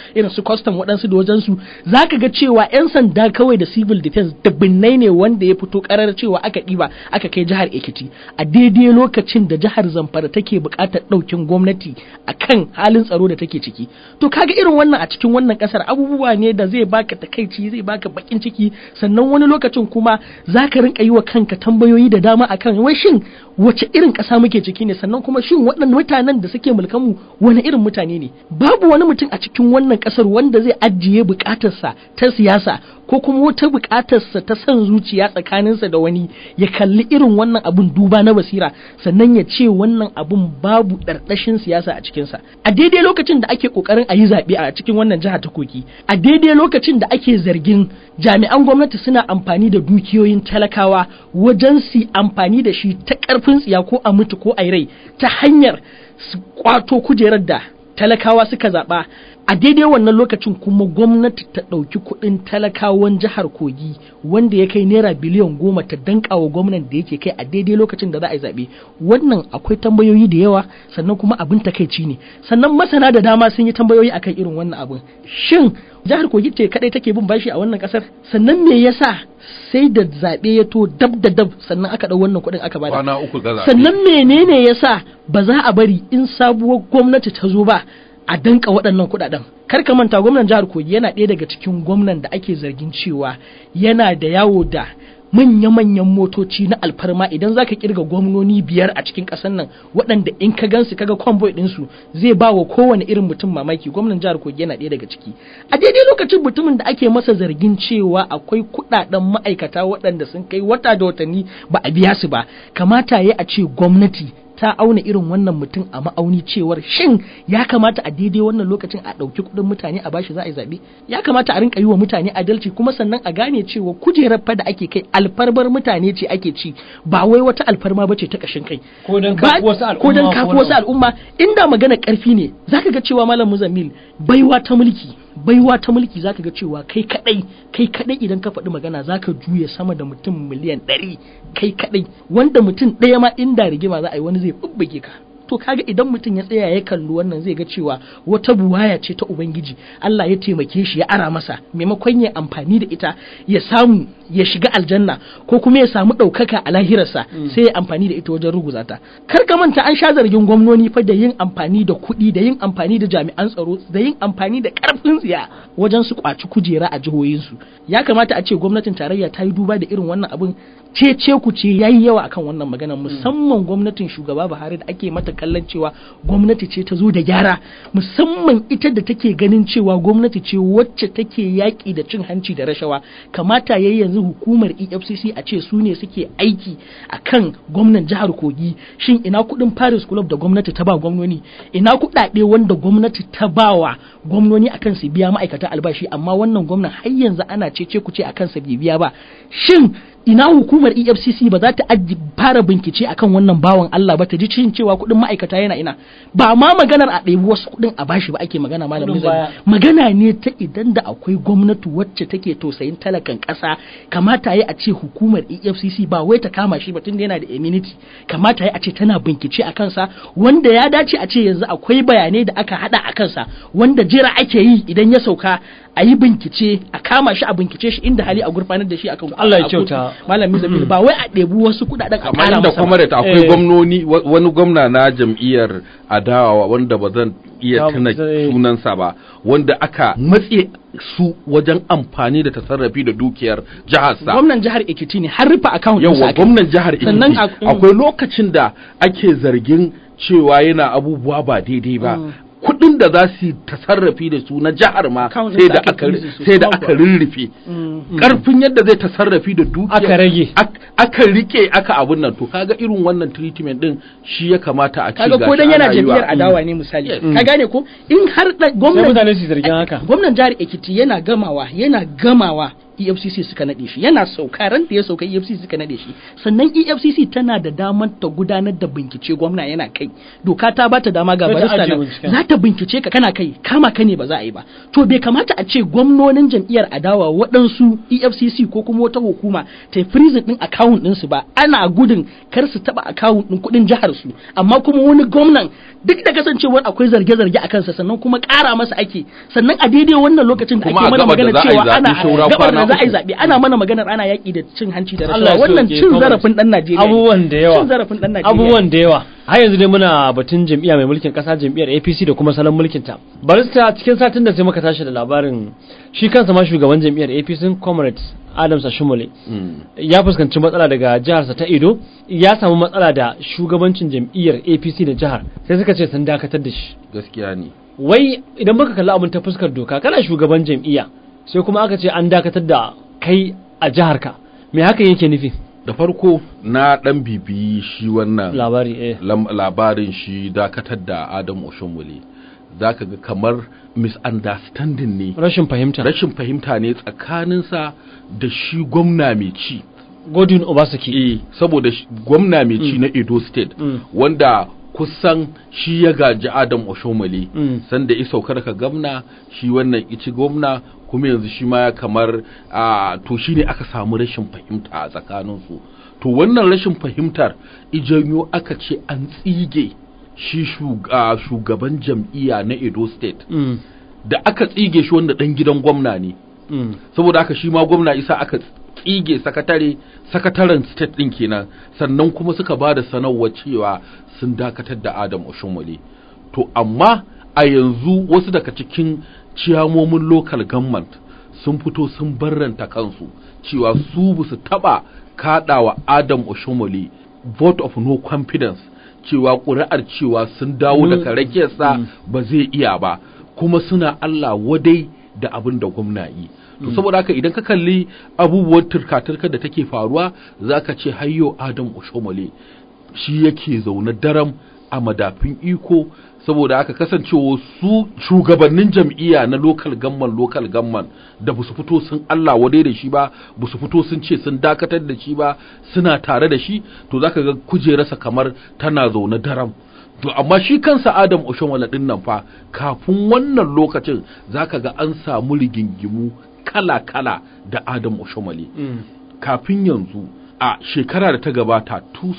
irin su custom waɗansu da wajensu za ka ga cewa 'yan sanda kawai da civil defense dubbinai ne wanda ya fito karar cewa aka ɗiba aka kai jihar Ekiti a daidai lokacin da jihar Zamfara take buƙatar ɗaukin gwamnati akan halin tsaro da take ciki to kaga irin wannan a cikin wannan ƙasar abubuwa ne da zai baka takaici zai baka bakin ciki sannan wani lokacin kuma za ka rinka yi wa kanka tambayoyi da dama akan wai shin wace irin ƙasa muke ciki ne sannan kuma shin waɗannan mutanen da suke mulkanmu wani irin mutane ne babu wani mutum a cikin wannan ƙasar wanda zai ajiye buƙatarsa ta siyasa ko kuma wata buƙatarsa ta son zuciya tsakaninsa da wani ya kalli irin wannan abun duba na basira sannan ya ce wannan abun babu ɗarɗashin siyasa a cikinsa a daidai lokacin da ake ƙoƙarin a yi zaɓe a cikin wannan jiha ta koki a daidai lokacin da ake zargin jami'an gwamnati suna amfani da dukiyoyin talakawa wajen su amfani da shi ta ƙarfin tsiya ko a mutu ko a rai ta hanyar su kwato kujerar da talakawa suka zaɓa a daidai wannan lokacin kuma gwamnati ta ɗauki kuɗin talakawan jihar kogi wanda ya kai naira biliyan goma ta danka wa gwamnan da yake kai a daidai lokacin da za a yi zaɓe wannan akwai tambayoyi da yawa sannan kuma abin takaici ne sannan masana da dama sun yi tambayoyi akan irin wannan abin shin jihar kogi ce kadai take bin bashi a wannan kasar sannan me yasa sai da zaɓe ya to dab da dab sannan aka ɗau wannan kuɗin aka bada kwana uku ga zaɓe. sannan menene yasa ba za a bari in sabuwar gwamnati ta zo ba a danka waɗannan kuɗaɗen kar ka manta gwamnan jihar kogi yana ɗaya daga cikin gwamnan da ake zargin cewa yana da yawo da manya-manyan motoci na alfarma idan zaka kirga gwamnoni biyar a cikin ƙasar nan waɗanda in ka gansu kaga convoy ɗinsu zai ba wa kowane irin mutum mamaki gwamnan jihar kogi yana ɗaya daga ciki a daidai lokacin mutumin da ake masa zargin cewa akwai kuɗaɗen ma'aikata waɗanda sun kai wata da watanni ba a biya su ba kamata ya a ce gwamnati ta auna irin wannan mutum a ma'auni cewar shin ya kamata a daidai wannan lokacin a ɗauki kuɗin mutane a bashi za a yi zaɓe ya kamata a rinka yi wa mutane adalci kuma sannan a gane cewa kujerar fa da ake kai alfarmar mutane ce ake ci ba wai wata alfarma ba ce ta ƙashin kai Ko don Ba- kafi wasu al'umma ko don ko kafi wani wasu abu. al'umma inda magana ƙarfi ne zaka ga cewa malam muzammil baiwa ta mulki baiwa ta mulki zaka ga cewa kai kadai kai kadai idan ka faɗi magana zaka juya sama da mutum miliyan ɗari kai kadai wanda mutum ɗaya ma inda rigima za a yi wani zai bubbuge ka to kaga idan mutum ya tsaya ya kalli wannan zai ga cewa wata buwaya ce ta ubangiji Allah ya taimake shi ya ara masa maimakon ya amfani da ita ya samu ya shiga aljanna ko kuma ya samu ɗaukaka a lahirarsa sai ya amfani da ita wajen ruguza ta kar ka manta an sha zargin gwamnoni fa da yin amfani da kuɗi da yin amfani da jami'an tsaro da yin amfani da ƙarfin tsiya wajen su kwaci kujera a jihohinsu ya kamata a ce gwamnatin tarayya ta yi duba da irin wannan abin cece ku ce yayi yawa akan wannan maganar musamman gwamnatin shugaba Buhari da ake mata kallon cewa gwamnati ce ta zo da gyara musamman ita da take ganin cewa gwamnati ce wacce take yaƙi da cin hanci da rashawa kamata yayi yanzu hukumar EFCC a ce su ne suke aiki akan gwamnan jihar Kogi shin ina kuɗin Paris Club da gwamnati ta ba gwamnoni ina kuɗaɗe wanda gwamnati ta ba wa gwamnoni akan su biya ma'aikata albashi amma wannan gwamnan har yanzu ana cece ku ce akan sa bai biya ba shin ina hukumar EFCC ba za ta aji fara bincike akan wannan bawan Allah ba ta ji cin cewa kuɗin ma'aikata yana ina ba ma maganar a ɗebi wasu kuɗin a bashi ba ake magana malam Kuɗin Mizani. baya. magana ne ta idan da akwai gwamnati wacce take tausayin talakan ƙasa kamata ya a ce hukumar EFCC ba wai ta kama shi ba tun da yana da immunity kamata ya a ce tana bincike a kansa wanda ya dace a ce yanzu akwai bayanai da aka hada a kansa wanda jira ake yi idan ya sauka a yi bincike a kama shi a bincike shi inda hali a gurfanar da shi akan Allah ya a kotu. kyauta. malam Mizamil ba wai a ɗebi wasu kuɗaɗen a kamar ƙara inda masa kuma ba. da akwai Eh. gwamnoni wa- wani gwamna na jam'iyyar adawa wanda ba zan iya Ya- tuna zai- sunansa ba wanda aka matse su wajen amfani da tasarrafi da dukiyar jiharsa gwamnan jihar Ekiti ne har rufe account ɗinsa yawa aka yi. gwamnan jihar Sannan Ekiti a- akwai lokacin da ake zargin cewa yana abubuwa ba daidai ba kuɗin da za su yi tasarrafi da su na jihar ma Account sai ɗinsa da aka aka freeze su, sai da kuma aka kuwa. rirrufe karfin yadda zai tasarrafi da dukiyar Aka rage. ak- aka rike aka abun nan to kaga irin wannan treatment din shi ya kamata a ce kaga ko gashi dan yana ana yi wa- jam'iyyar adawa ne misali Yes. ka gane ko in har da sai gwamnan mutane su zargin haka gwamnan jihar Ekiti yana gamawa yana gamawa EFCC suka nade shi yana sauka ran da ya sauka EFCC suka nade shi sannan EFCC tana da damar ta gudanar da bincike gwamna yana kai doka ta bata dama ga Sai ta barista ajiye nan binciken. za ta bincike ka kana kai kama ka ne ba za a yi ba to bai kamata a ce gwamnonin jam'iyyar adawa waɗansu EFCC ko kuma wata hukuma ta yi freezing din account ɗinsu ba ana gudun kar su taɓa account ɗin kuɗin jihar su amma kuma wani gwamnan duk da kasancewar akwai zarge-zarge a kansa sannan kuma ƙara masa ake sannan a daidai wannan lokacin da Kuma ake a mana gabar da magana za a yi cewa zaɓe ana shaura gabar da kwana za a yi uku. zaɓe ana mana maganar ana yaƙi da cin hanci da Allah ya rashawa wannan sauke, cin Comrade. zarafin ɗan Najeriya ne. abubuwan da yawa cin zarafin ɗan Najeriya abubuwan da yawa har yanzu dai muna batun jam'iyya mai mulkin kasa jam'iyyar APC da kuma salon mulkin ta barista cikin satin da sai muka tashi da labarin shi kansa ma shugaban jam'iyyar APC Comrades Adams Ashimole ya fuskanci matsala daga jiharsa ta Edo ya samu matsala da shugabancin jam'iyyar APC da jihar sai suka ce sun dakatar da shi gaskiya ne wai idan muka kalli abin ta fuskar doka kana shugaban jam'iyya sai kuma aka ce an dakatar da kai a jiharka me hakan yake nufi da farko na dan bibiyi shi wannan labari eh lam- labarin shi dakatar da Adam Oshomole zaka ga kamar misunderstanding ne rashin fahimta rashin fahimta ne tsakaninsa da shi gwamna mai ci Godwin Obasaki eh saboda shi- gwamna mai ci na Edo State Mm. wanda kusan shi ya gaji Adam Oshomole Mm. sanda ya saukar ka gwamna shi wannan ici gwamna kuma yanzu shi ma ya kamar a to shi ne aka samu rashin fahimta a tsakaninsu to wannan rashin fahimtar ijanyo aka ce an tsige shi shug- a, shugaban jam'iyya na Edo State Mm. da aka tsige shi wanda dan gidan gwamna ne Mm. saboda haka shi ma gwamna isa aka tsige sakatare sakataren state din kenan sannan kuma suka ba da sanarwa cewa sun dakatar da adam oshomole to amma a yanzu wasu daga cikin ciyamomin local government sun fito sun barranta kansu cewa su ba su taba kaɗawa adam oshomole vote of no confidence cewa ƙuri'ar cewa sun dawo daga rakiyarsa ba zai iya ba kuma suna Allah wadai da abin da gwamna yi to saboda haka idan ka kalli abubuwan turka-turka da take faruwa zaka ce hayyo Adam Oshomole shi yake zaune daram a madafin iko saboda haka kasancewa su shugabannin jam'iyya na local gamman local gamman da ba su fito sun Allah wadai da shi ba ba su fito sun ce sun dakatar da shi ba suna tare da shi to zaka ga kujerarsa kamar tana zaune daram to amma shi kansa Adam Oshomole din nan fa kafin wannan lokacin zaka ga an samu rigingimu kala-kala da Adam Oshomole Mm. kafin yanzu a shekara da ta gabata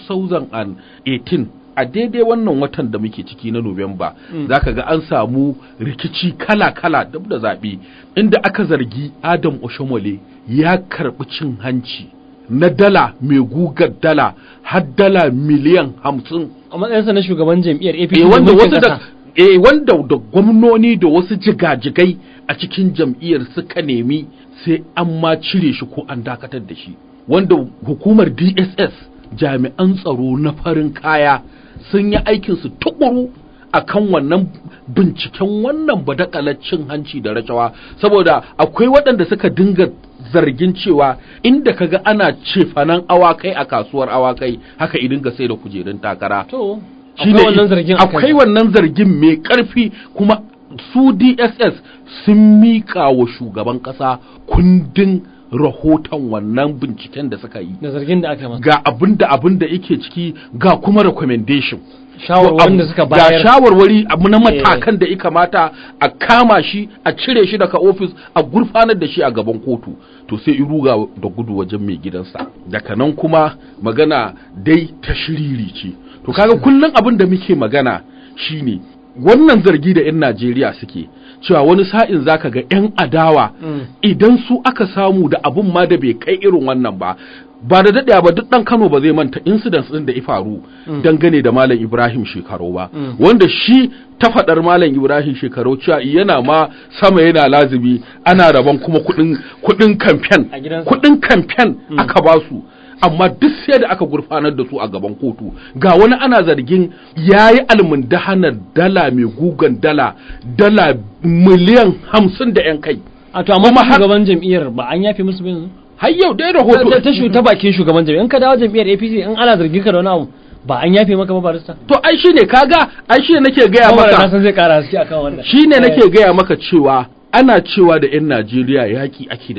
2018 a daidai wannan watan da muke ciki na Nuwamba zaka ga an samu rikici kala-kala dab da zaɓe inda aka zargi Adam Oshomole ya karɓi cin hanci na dala mai gugar dala har dala miliyan hamsin a matsayinsa na shugaban jam'iyyar APC eh da wanda mulkin wasu da kasa. eh wanda da gwamnoni da wasu jigajigai a cikin jam'iyyar suka nemi sai an ma cire shi ko an dakatar da shi wanda hukumar DSS jami'an tsaro na farin kaya sun yi aikin su tukuru akan wannan binciken wannan badakalar cin hanci da rashawa saboda akwai waɗanda suka dinga zargin cewa inda kaga ana cefanan awakai a kasuwar awakai haka idin ga sai da kujerun takara to Shi akwai ne- wannan zargin a akwai kansa. wannan zargin mai ƙarfi kuma su DSS sun miƙa wa shugaban ƙasa kundin rahoton wannan binciken da suka yi da zargin da aka masa ga abin da abin da yake ciki ga kuma recommendation shawarwarin da suka ga bayar shawarwari abu na matakan da ya kamata a kama shi a cire shi daga ofis a gurfanar da shi a gaban kotu to sai in ruga da gudu wajen mai gidansa daga nan kuma magana dai ta shiriri ce to kaga kullum abin da muke magana shine wannan zargi da 'yan Najeriya suke cewa wani sa'in zaka ga 'yan adawa Mm. idan su aka samu da abun ma da bai kai irin wannan ba ba da daɗaya ba duk ɗan Kano ba zai manta incidents ɗin da ya faru dangane da Malam Ibrahim Shekaru ba Mm. wanda shi ta faɗar Malam Ibrahim Shekaru cewa yana ma sama yana lazimi ana rabon kuma kuɗin kuɗin kamfen A gidansa. kuɗin kamfen aka ba su amma duk sai da aka gurfanar da su a gaban kotu ga wani ana zargin ya yi almundahanar dala mai gugan dala dala miliyan hamsin da 'yan kai a to amma kuma har- shugaban jam'iyyar ba an yafe musu bin har yau dai ta rahoto ta shu ta bakin shugaban jam'iyyar in ka dawo jam'iyyar APC in ana zargin ka da wani abu ba an yafe maka ba barista to ai shine kaga ai shine nake gaya Kuma na maka san zai kara haske akan wannan shine Eh, nake gaya maka cewa ana cewa da 'yan Najeriya yaƙi ake da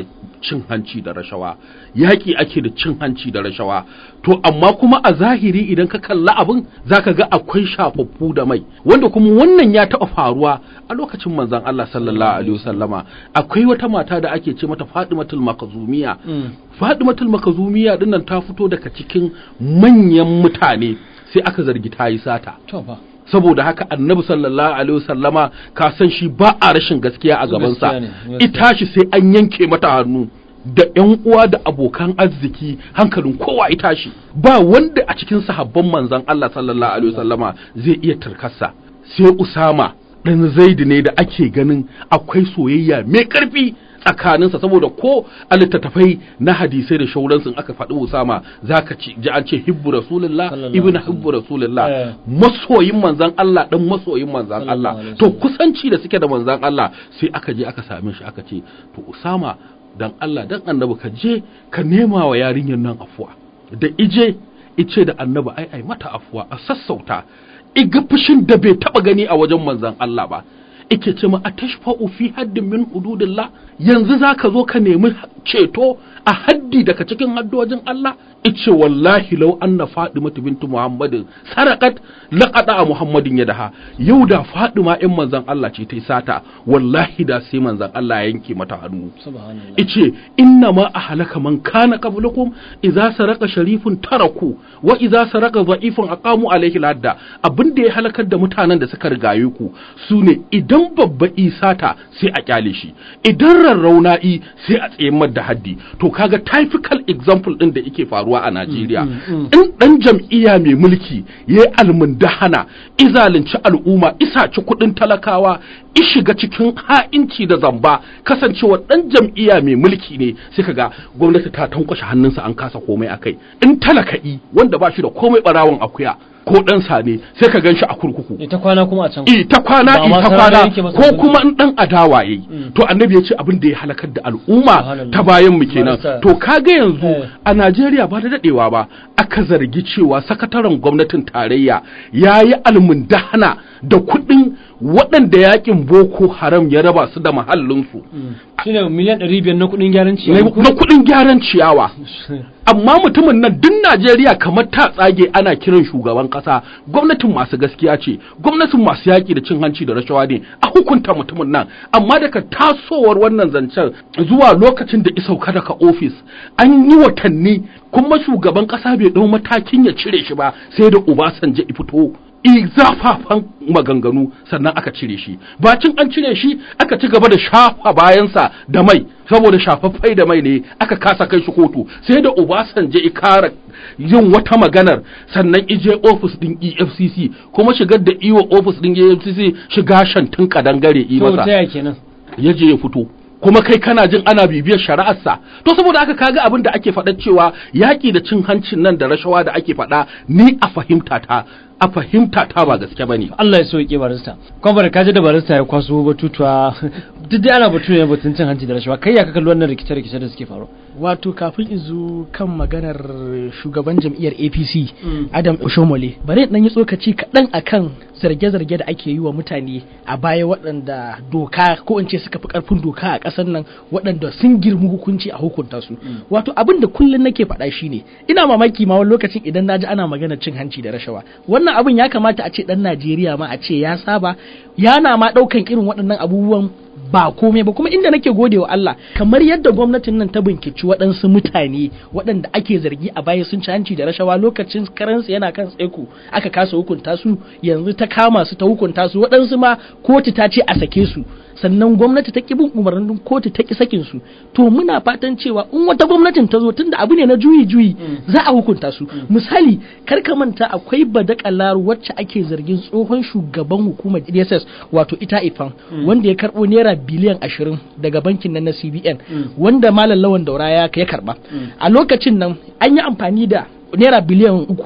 cin hanci da rashawa yaƙi ake da cin hanci da rashawa to amma kuma a zahiri idan ka kalla abin zaka ga akwai shafaffu da mai wanda kuma wannan ya taɓa faruwa a lokacin manzon Allah sallallahu alaihi wasallama akwai wata mata da ake ce mata Fatimatul Makazumiya Fatimatul Makazumiya dinnan ta fito daga cikin manyan mutane sai aka zargi ta yi sata to fa saboda haka annabi sallallahu alaihi wasallama ka san shi ba a rashin gaskiya a gabansa Gaskiya ne, gaskiya. ita shi sai an yanke mata hannu da ƴan uwa da abokan arziki hankalin kowa ita shi ba wanda a cikin sahabban manzon Allah sallallahu alaihi wasallama zai iya tarkarsa sai Usama dan Zaid ne da ake ganin akwai soyayya mai karfi tsakaninsa saboda ko a littattafai na hadisai da shauransu in aka faɗi Usama zaka ci ji an ce hibbu rasulullah Sallallahu ibnu alaihi hibbu rasulullah Eh. masoyin manzan Allah dan masoyin manzan Sallallahu Allah alaihi to wasallam. kusanci da suke da manzan Allah sai aka je aka same shi aka ce to Usama dan Allah dan annabi ka je ka nema wa yarinyar nan afuwa da ije ice da annabi ai ai mata afuwa a sassauta iga fushin da bai taba gani a wajen manzan Allah ba ike ce ma atashfa'u fi haddin min hududillah yanzu zaka zo ka nemi ceto a haddi daga cikin haddojin Allah ice wallahi law anna Fatimatu bintu Muhammadin sarakat laqada a Muhammadin yadaha yau da Fatima in manzon Allah ce ta sata wallahi da sai manzon Allah ya yanke mata hannu subhanallah ice inna ma a halaka man kana qablakum idza saraka sharifun taraku wa idza saraka dha'ifun aqamu alayhi ladda abin da ya halakar da mutanen da suka rigaye ku sune idan babba isata sai a kyale shi idan rarrauna'i sai a tsayar da haddi to kaga typical example din da yake faruwa a Najeriya in dan jam'iyya mai mulki yayi almundahana izalunci al'umma isa ci kudin talakawa ishiga cikin ha'inci da zamba kasancewa dan jam'iyya mai mulki ne sai kaga gwamnati ta tankwashe hannunsa an kasa komai akai in talaka'i wanda ba shi da komai barawon akuya ko dan sane sai ka gan shi a kurkuku ita kwana kuma a can i ta kwana Ba i ma ta sarara kwana yake masa ko hukunci. kuma in dan adawa yayi to annabi ya ce abin da ya halakar da al'umma Subhanallah. ta bayan mu kenan Barista. to kaga yanzu Eh. a Najeriya ba da dadewa ba aka zargi cewa sakataren gwamnatin tarayya yayi almundahana da kuɗin waɗanda yakin Boko Haram ya raba su da mahallinsu shine miliyan 500 na kudin gyaran na ciyawa ko? na kuɗin gyaran ciyawa amma mutumin nan duk Najeriya kamar ta tsage ana kiran shugaban kasa gwamnatin masu gaskiya ce gwamnatin masu yaƙi da cin hanci da rashawa ne a hukunta mutumin nan amma daga tasowar wannan zancen zuwa lokacin da isauka daga ofis an yi watanni kuma shugaban kasa bai ɗau matakin ya cire shi ba sai da Obasanjo ya fito i zafafan maganganu sannan aka cire shi bacin an cire shi aka ci gaba da shafa bayansa da mai saboda shafaffai da mai ne aka kasa kai shi kotu sai da Obasanjo ya kara yin wata maganar sannan ije ofis din EFCC kuma shigar da iwa ofis din EFCC shiga shantin kadangare i to ta masa ya kenan ya je ya fito kuma kai kana jin ana bibiyar shari'arsa to saboda haka kaga abin da ake faɗa cewa yaƙi da cin hancin nan da rashawa da ake faɗa ni a fahimta ta a fahimta ta ba gaske bane Allah ya sauke barista kwamfani kaji da barista ya kwaso batutuwa duk dai ana batu ne batun cin hanci da rashawa kai ya ka kalli wannan rikice-rikice da suke faru wato kafin in zo kan maganar shugaban jam'iyyar apc adam oshomole bari dan yi tsokaci kaɗan akan zarge-zarge da ake yi wa mutane a baya waɗanda doka ko in ce suka fi ƙarfin doka a ƙasar nan waɗanda sun girmi hukunci a hukunta su wato abin da kullum nake faɗa shine ina mamaki ma wani lokacin idan naji ana maganar cin hanci da rashawa wannan abin ya kamata a ce ɗan najeriya ma a ce ya saba yana ma ɗaukan irin waɗannan abubuwan ba komai ba kuma inda nake gode wa Allah kamar yadda gwamnatin nan ta binkici waɗansu mutane waɗanda ake zargi a baya sun ci hanci da rashawa lokacin karansu yana kan tsaiko aka kasa hukunta su yanzu ta kama su ta hukunta su waɗansu ma kotu ta ce a sake su sannan gwamnati ta ki bin umarnin kotu ta ki sakin su to muna fatan cewa in wata gwamnatin ta zo tunda abu ne na juyi juyi za a hukunta su misali kar ka manta akwai badakalar wacce ake zargin tsohon shugaban hukumar DSS wato ita ifan wanda ya karbo naira biliyan ashirin daga bankin nan na CBN wanda malam lawan daura ya ya karba a lokacin nan an yi amfani da naira biliyan uku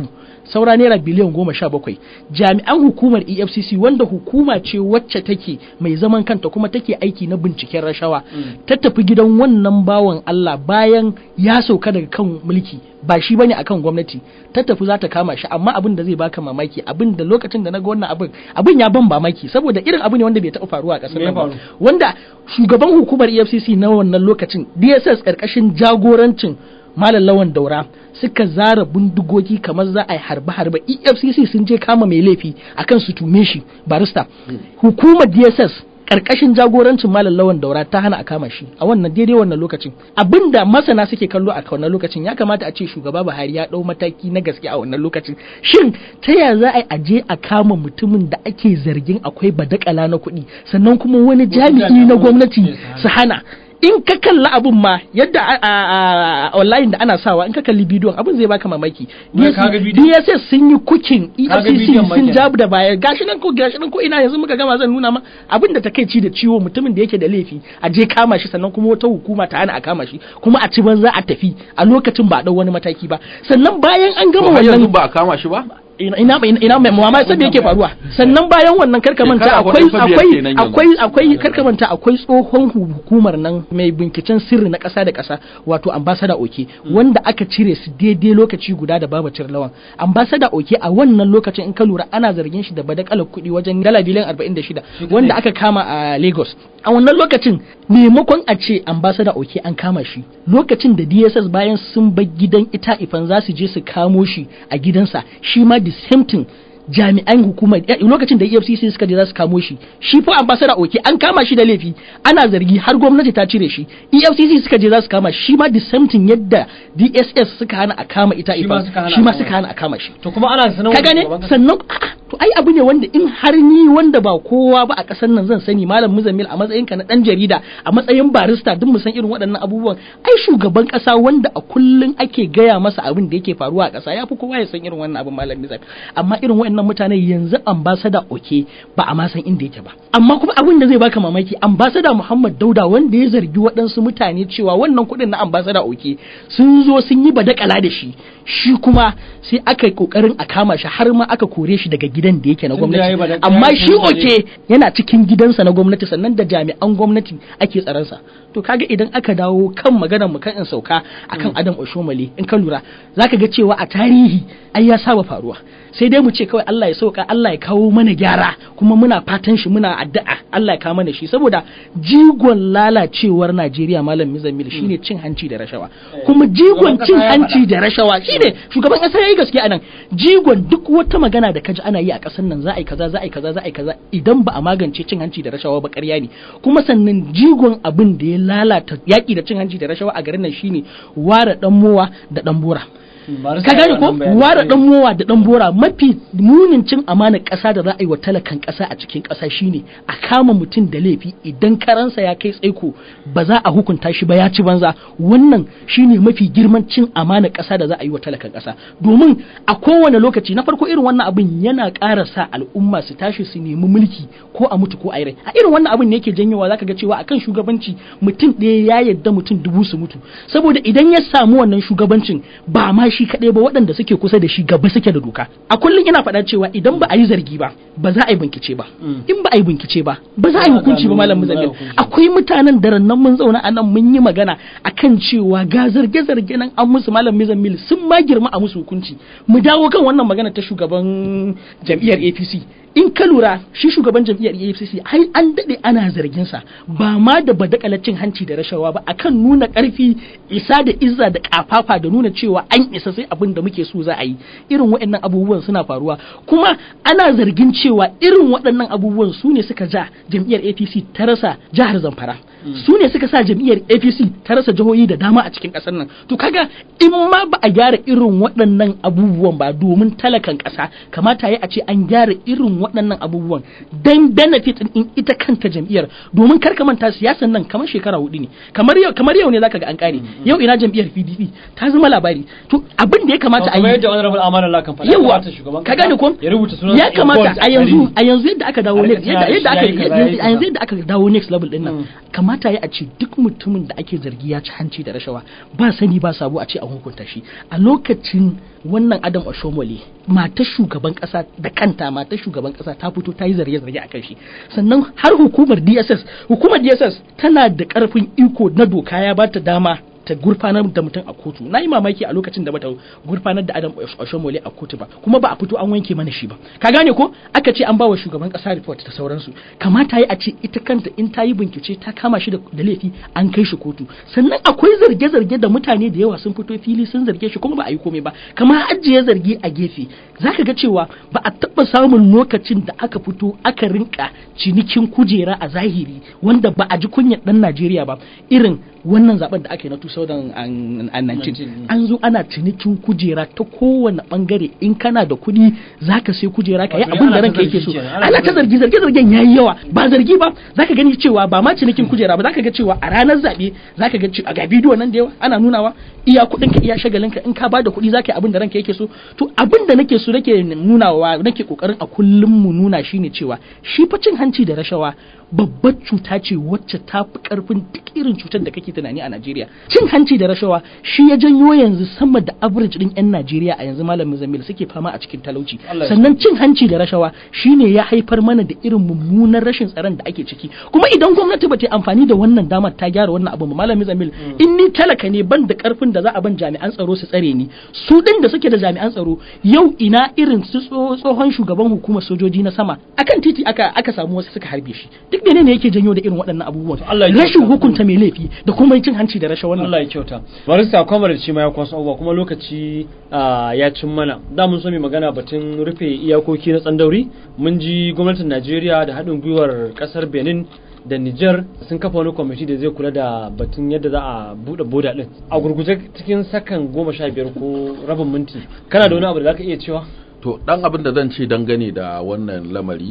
saura naira biliyan goma sha bakwai jami'an hukumar efcc wanda hukuma ce wacce take mai zaman kanta kuma take aiki na binciken rashawa ta tafi gidan wannan bawan allah bayan ya sauka daga kan mulki ba shi bane akan gwamnati ta tafi za ta kama shi amma abin da zai baka mamaki abin da lokacin da na ga wannan abin abin ya ban mamaki saboda irin abu ne wanda bai taɓa faruwa a ƙasar Me ya nan ba faru? wanda shugaban hukumar EFCC na wannan lokacin DSS karkashin jagorancin Malam Lawan Daura suka zara bindigogi kamar za a yi harbe-harbe EFCC sun je kama mai laifi akan su tume shi barista hukumar DSS karkashin jagorancin Malam Lawan Daura ta hana a kama shi a wannan daidai wannan lokacin abinda masana suke kallo a wannan lokacin ya kamata a ce shugaba Buhari ya dau mataki na gaske a wannan lokacin shin ta ya za a yi aje a kama mutumin da ake zargin akwai badakala na kuɗi sannan kuma wani jami'i na gwamnati su hana in ka kalla abun ma yadda a- a a- online da ana sawa in ka kalli bidiyon abun zai baka mamaki Wai ka ga bidiyon? DSS sun yi kukin Ka ga EFCC bidiyon ma sun kenan. jabu da baya gashi nan ko gashi nan ko ina yanzu muka gama zan nuna ma abin da takeici da ciwo mutumin da yake da laifi a je kama shi sannan kuma wata hukuma ta hana a kama shi kuma a ci banza a tafi a lokacin ba a dau wani mataki ba sannan bayan an to gama har yanzu wannan ba a kama shi ba ina ina ina mai mamaki sai me yake faruwa sannan bayan wannan karkamanta Shekara akwai hudu fa biyar akwai kenan yanzu. akwai akwai karkamanta akwai tsohon hu- hukumar nan mai binkicen sirri na ƙasa da ƙasa wato ambassador oke wanda aka cire su daidai lokaci guda da babacin lawan ambassador oke a wannan lokacin in ka lura ana zargin shi da badakalar kuɗi wajen dala biliyan 46 wanda aka kama a Lagos a wannan lokacin maimakon a ce ambassador oke an kama shi lokacin da DSS bayan sun bar gidan ita ifan za su je su kamo shi a gidansa shi ma the same thing jami'an hukumar eh, lokacin da EFCC suka je za su kamo shi shi fa ambassador oke an kama shi da laifi ana zargi har gwamnati ta cire shi EFCC suka je za su kama shi shi ma the same thing yadda DSS suka hana a kama ita Shi ma ifan suka hana shi ma a kama suka hana a kama shi to kuma ana sanar ka gane sannan a'a, to ai abu ne wanda in har ni wanda ba kowa ba a ƙasar nan zan sani malam muzammil a matsayin ka na dan jarida a matsayin barista duk mu san irin waɗannan abubuwan ai shugaban ƙasa wanda a kullun ake gaya masa abin da yake faruwa a ƙasa yafi kowa ya san irin wannan abin malam muzammil amma irin waɗannan mutane yanzu ambassador oke ba a ma san inda yake ba amma kuma abin da zai baka mamaki ambassador Muhammad Dauda wanda ya zargi waɗansu mutane cewa wannan kuɗin na ambassador oke sun zo sun yi badakala da shi shi kuma sai aka yi kokarin a kama shi har ma aka kore shi daga gidan da yake na Tun da yayi gwamnati badakala amma ya shi yi kore. oke yana cikin gidansa na gwamnati sannan da jami'an gwamnati ake tsaransa to kaga idan aka dawo kan maganar mu kan in sauka akan Adam Oshomale in ka lura zaka ga cewa a tarihi ai ya saba faruwa sai dai mu ce kawai Allah ya sauka Allah ya kawo mana gyara kuma muna fatan shi muna addu'a Allah ya kawo mana shi saboda jigon lalacewar Najeriya malam Mizamil shine cin hanci da rashawa kuma jigon Shugaban cin kasa ya hanci faɗa. da rashawa shine shugaban kasa yayi gaskiya anan jigon duk wata magana da kaji ana yi a kasar nan za a yi kaza za a yi kaza za a yi kaza idan ba a magance cin hanci da rashawa ba ƙarya ne kuma sannan jigon abin da ya lalata yaƙi da cin hanci da rashawa a garin nan shine ware dan mowa da dan bora ka gane ko ware dan mowa da dan bora mafi munin cin amanar ƙasa da za a yi wa talakan ƙasa a cikin ƙasa shine a kama mutum da laifi idan karansa ya kai tsaiko ba za a hukunta shi ba ya ci banza wannan shine mafi girman cin amanar ƙasa da za a yi wa talakan ƙasa domin a kowane lokaci na farko irin wannan abin yana ƙara sa al'umma su tashi su nemi mulki ko a mutu ko a yi rai a irin wannan abin ne yake janyowa zaka ga cewa akan shugabanci mutum ɗaya ya yadda mutum dubu su mutu saboda idan ya samu wannan shugabancin ba ma shi kaɗai ba waɗanda suke kusa da shi gaba suke da doka a kullum ina faɗa cewa idan ba a yi zargi ba ba za a yi bincike ba in ba a yi bincike ba ba za a yi hukunci ba malam muzammil akwai mutanen da rannan mun zauna a nan mun yi magana akan cewa ga zarge-zarge nan an musu malam muzammil sun ma girma a musu hukunci mu dawo kan wannan magana ta shugaban jam'iyyar APC in ka lura shi shugaban jam'iyyar AFCC ai an dade ana zargin sa ba ma da badakalacin hanci da rashawa ba akan nuna karfi isa da izza da kafafa da nuna cewa an isa sai abin da muke so za a yi irin waɗannan abubuwan suna faruwa kuma ana zargin cewa irin waɗannan abubuwan su ne suka ja jam'iyyar APC ta rasa jihar Zamfara su ne suka sa jam'iyyar APC ta rasa jihohi da dama a cikin ƙasar nan to kaga in ma ba a gyara irin waɗannan abubuwan ba domin talakan ƙasa kamata ya a ce an gyara irin waɗannan abubuwan dan benefit in ita kanta jam'iyyar domin kar ka manta siyasan nan kamar shekara hudu ne kamar yau kamar yau ne zaka ga an kare yau ina jam'iyyar PDP ta zama labari to abin da ya kamata a kamar yi yadda honorable amana Allah kan faɗa yawa kamata shugaban ka kasa gane ko ya rubuta sunan ya kamata a yanzu a yanzu yadda aka dawo A next rika yadda taya yadda shi aka yayi kaza, yayi a yanzu kaza. yadda aka dawo next level din Mm. nan kamata ya a ce duk mutumin da ake zargi ya ci hanci da rashawa ba sani ba sabo a ce an hukunta shi a lokacin wannan Adam Oshomole matar shugaban kasa da kanta matar shugaban kasa ta fito ta yi zarge-zarge akan shi sannan har hukumar DSS hukumar DSS tana da karfin iko na doka ya ba ta dama ta gurfanar da mutum a kotu na yi mamaki a lokacin da bata gurfanar da Adam Oshomole a kotu ba kuma ba a fito an wanke mana shi ba ka gane ko aka ce an ba wa shugaban kasa report ta sauransu kamata yi a ce ita kanta in ta yi bincike ta kama shi da da laifi an kai shi kotu sannan akwai zarge-zarge da mutane da yawa sun fito fili sun zarge shi kuma ba a yi komai ba kamar ajiye zargi a gefe zaka ga cewa ba a taɓa samun lokacin da aka fito aka rinka cinikin kujera a zahiri wanda ba a ji kunyar dan Najeriya ba irin wannan zaben da ake na 2019 an zo ana cinikin kujera ta kowane bangare in kana da kuɗi zaka sai kujera ka yi Wato abin da ana ta ranka yake zargi so kenan, ana ana ta ta zargi zargi zargen yayi yawa ba zargi ba zaka gani cewa ba ma cinikin kujera ba zaka ga cewa a ranar zabe zaka ga cewa ga bidiyo nan da yawa ana nunawa iya kuɗin ka iya shagalin ka in ka bada kuɗi zaka yi abin da ranka yake so to abin da nake so nake nunawa nake kokarin a kullum mu nuna shine cewa shi fa cin hanci da rashawa babbar cuta ce wacce ta fi karfin duk irin cutar da kake tunani a Najeriya cin hanci da rashawa shi ya janyo yanzu sama da average din yan Najeriya a yanzu malamin Zamil suke fama a cikin talauci Allah ya sannan cin hanci da rashawa shine ya haifar mana da irin mummunan rashin tsaron da ake ciki kuma idan gwamnati ba ta yi amfani da wannan damar ta gyara wannan abu ba malamin Zamil in ni talaka ne ban da karfin da za a ban jami'an tsaro su tsare ni su din da suke da jami'an tsaro yau ina irin su tso- tsohon shugaban hukumar sojoji na sama akan titi aka aka samu wasu suka harbe shi duk menene yake janyo da irin waɗannan abubuwan Allah ya rashin kyauta. hukunta mai laifi da kuma cin hanci da rashawa wannan Allah ya kyauta barista kwamar shi ma ya kwaso abubuwa kuma lokaci ah, ya cin mana da mun so mai magana batun rufe iyakoki na tsandauri mun ji gwamnatin Najeriya da haɗin gwiwar ƙasar Benin da Niger sun kafa wani kwamiti da zai kula da batun yadda za a buɗe boda ɗin a gurguje cikin sakan goma sha biyar ko rabin minti kana da wani abu da zaka iya cewa to dan abin da zan ce dangane da wannan lamari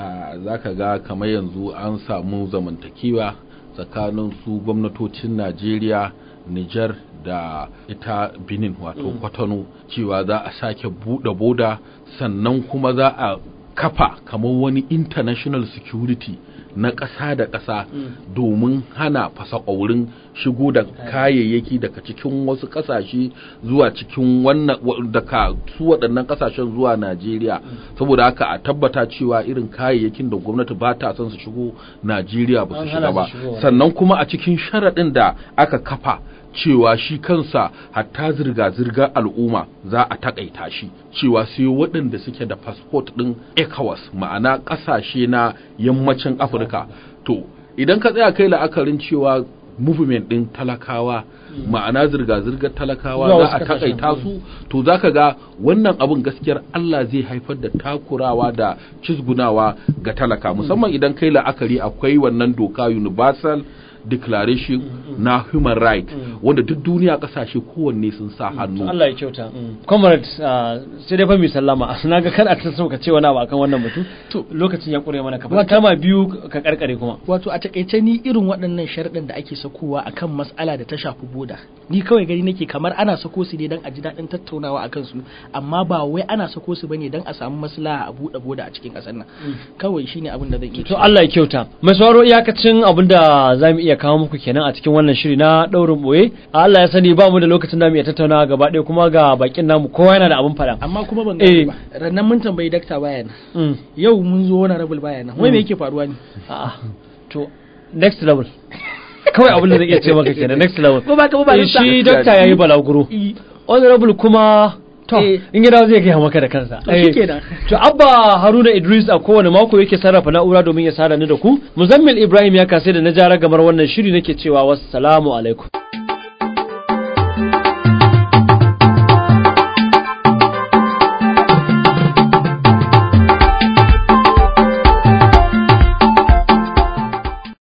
za ka ga kamar yanzu an samu zamantakewa tsakanin su gwamnatocin najeriya niger da ita benin wato kwatano cewa za a sake buɗe boda sannan kuma za a kafa kamar wani international security na ƙasa da ƙasa domin hana fasakwaurin shigo da kayayyaki daga cikin wasu ƙasashe zuwa cikin wannan wa- daga su waɗannan ƙasashen zuwa Najeriya saboda haka a tabbata cewa irin kayayyakin da gwamnati ba ta son su shigo Najeriya ba An su hana shiga ba su shigowa. sannan kuma a cikin sharaɗin da aka kafa cewa shi kansa hatta zirga-zirgar al'umma za a takaita shi cewa sai waɗanda suke da fasfot ɗin ECOWAS ma'ana ƙasashe na yammacin Afirka to idan ka tsaya kai la'akarin cewa movement ɗin talakawa ma'ana zirga-zirgar talakawa Zuwa za wasu a ƙasashen. takaita su to zaka ga wannan abin gaskiyar Allah zai haifar da takurawa da cizgunawa ga talaka musamman idan kai la'akari akwai wannan doka universal declaration na human right wanda duk duniya kasashe kowanne sun sa hannu Allah ya kyauta comrade ah, sai dai fa mi sallama na ga kana ta so ka ce wani abu akan wannan batu to lokacin ya kure mana ka faɗi kama biyu ka karkare kuma wato a takaice ni irin waɗannan sharɗin da ake sakowa akan mas'ala da ta shafi boda ni kawai gani nake kamar ana sako su ne don a ji daɗin tattaunawa akan su amma ba wai ana sako su bane don a samu maslaha a buɗe boda a cikin ƙasar nan kawai shine abin da zan iya to Allah ya kyauta mai sauraro iyakacin abin da za mu iya kawo muku kenan a cikin wannan shiri na ɗaurin ɓoye Allah ya sani ba mu da lokacin da mu iya tattaunawa gaba ɗaya kuma ga bakin namu kowa yana da abin faɗa amma kuma ban Eh. gani ba rannan mun tambayi dakta baya nan Mm. yau mun zo wani rabul baya nan wai me yake faruwa ne A'a. to next level kawai abin da zai iya ce maka kenan next level ko ba ka ba ba Eh, shi dokta yayi balaguro Eh. honorable kuma to Eh. in gida zai gaya maka da kansa To Eh, shikenan. to abba haruna idris a kowane mako yake sarrafa na'ura domin ya sada ni da ku muzammil ibrahim ya kasai da na jara gamar wannan shiri nake cewa wassalamu alaikum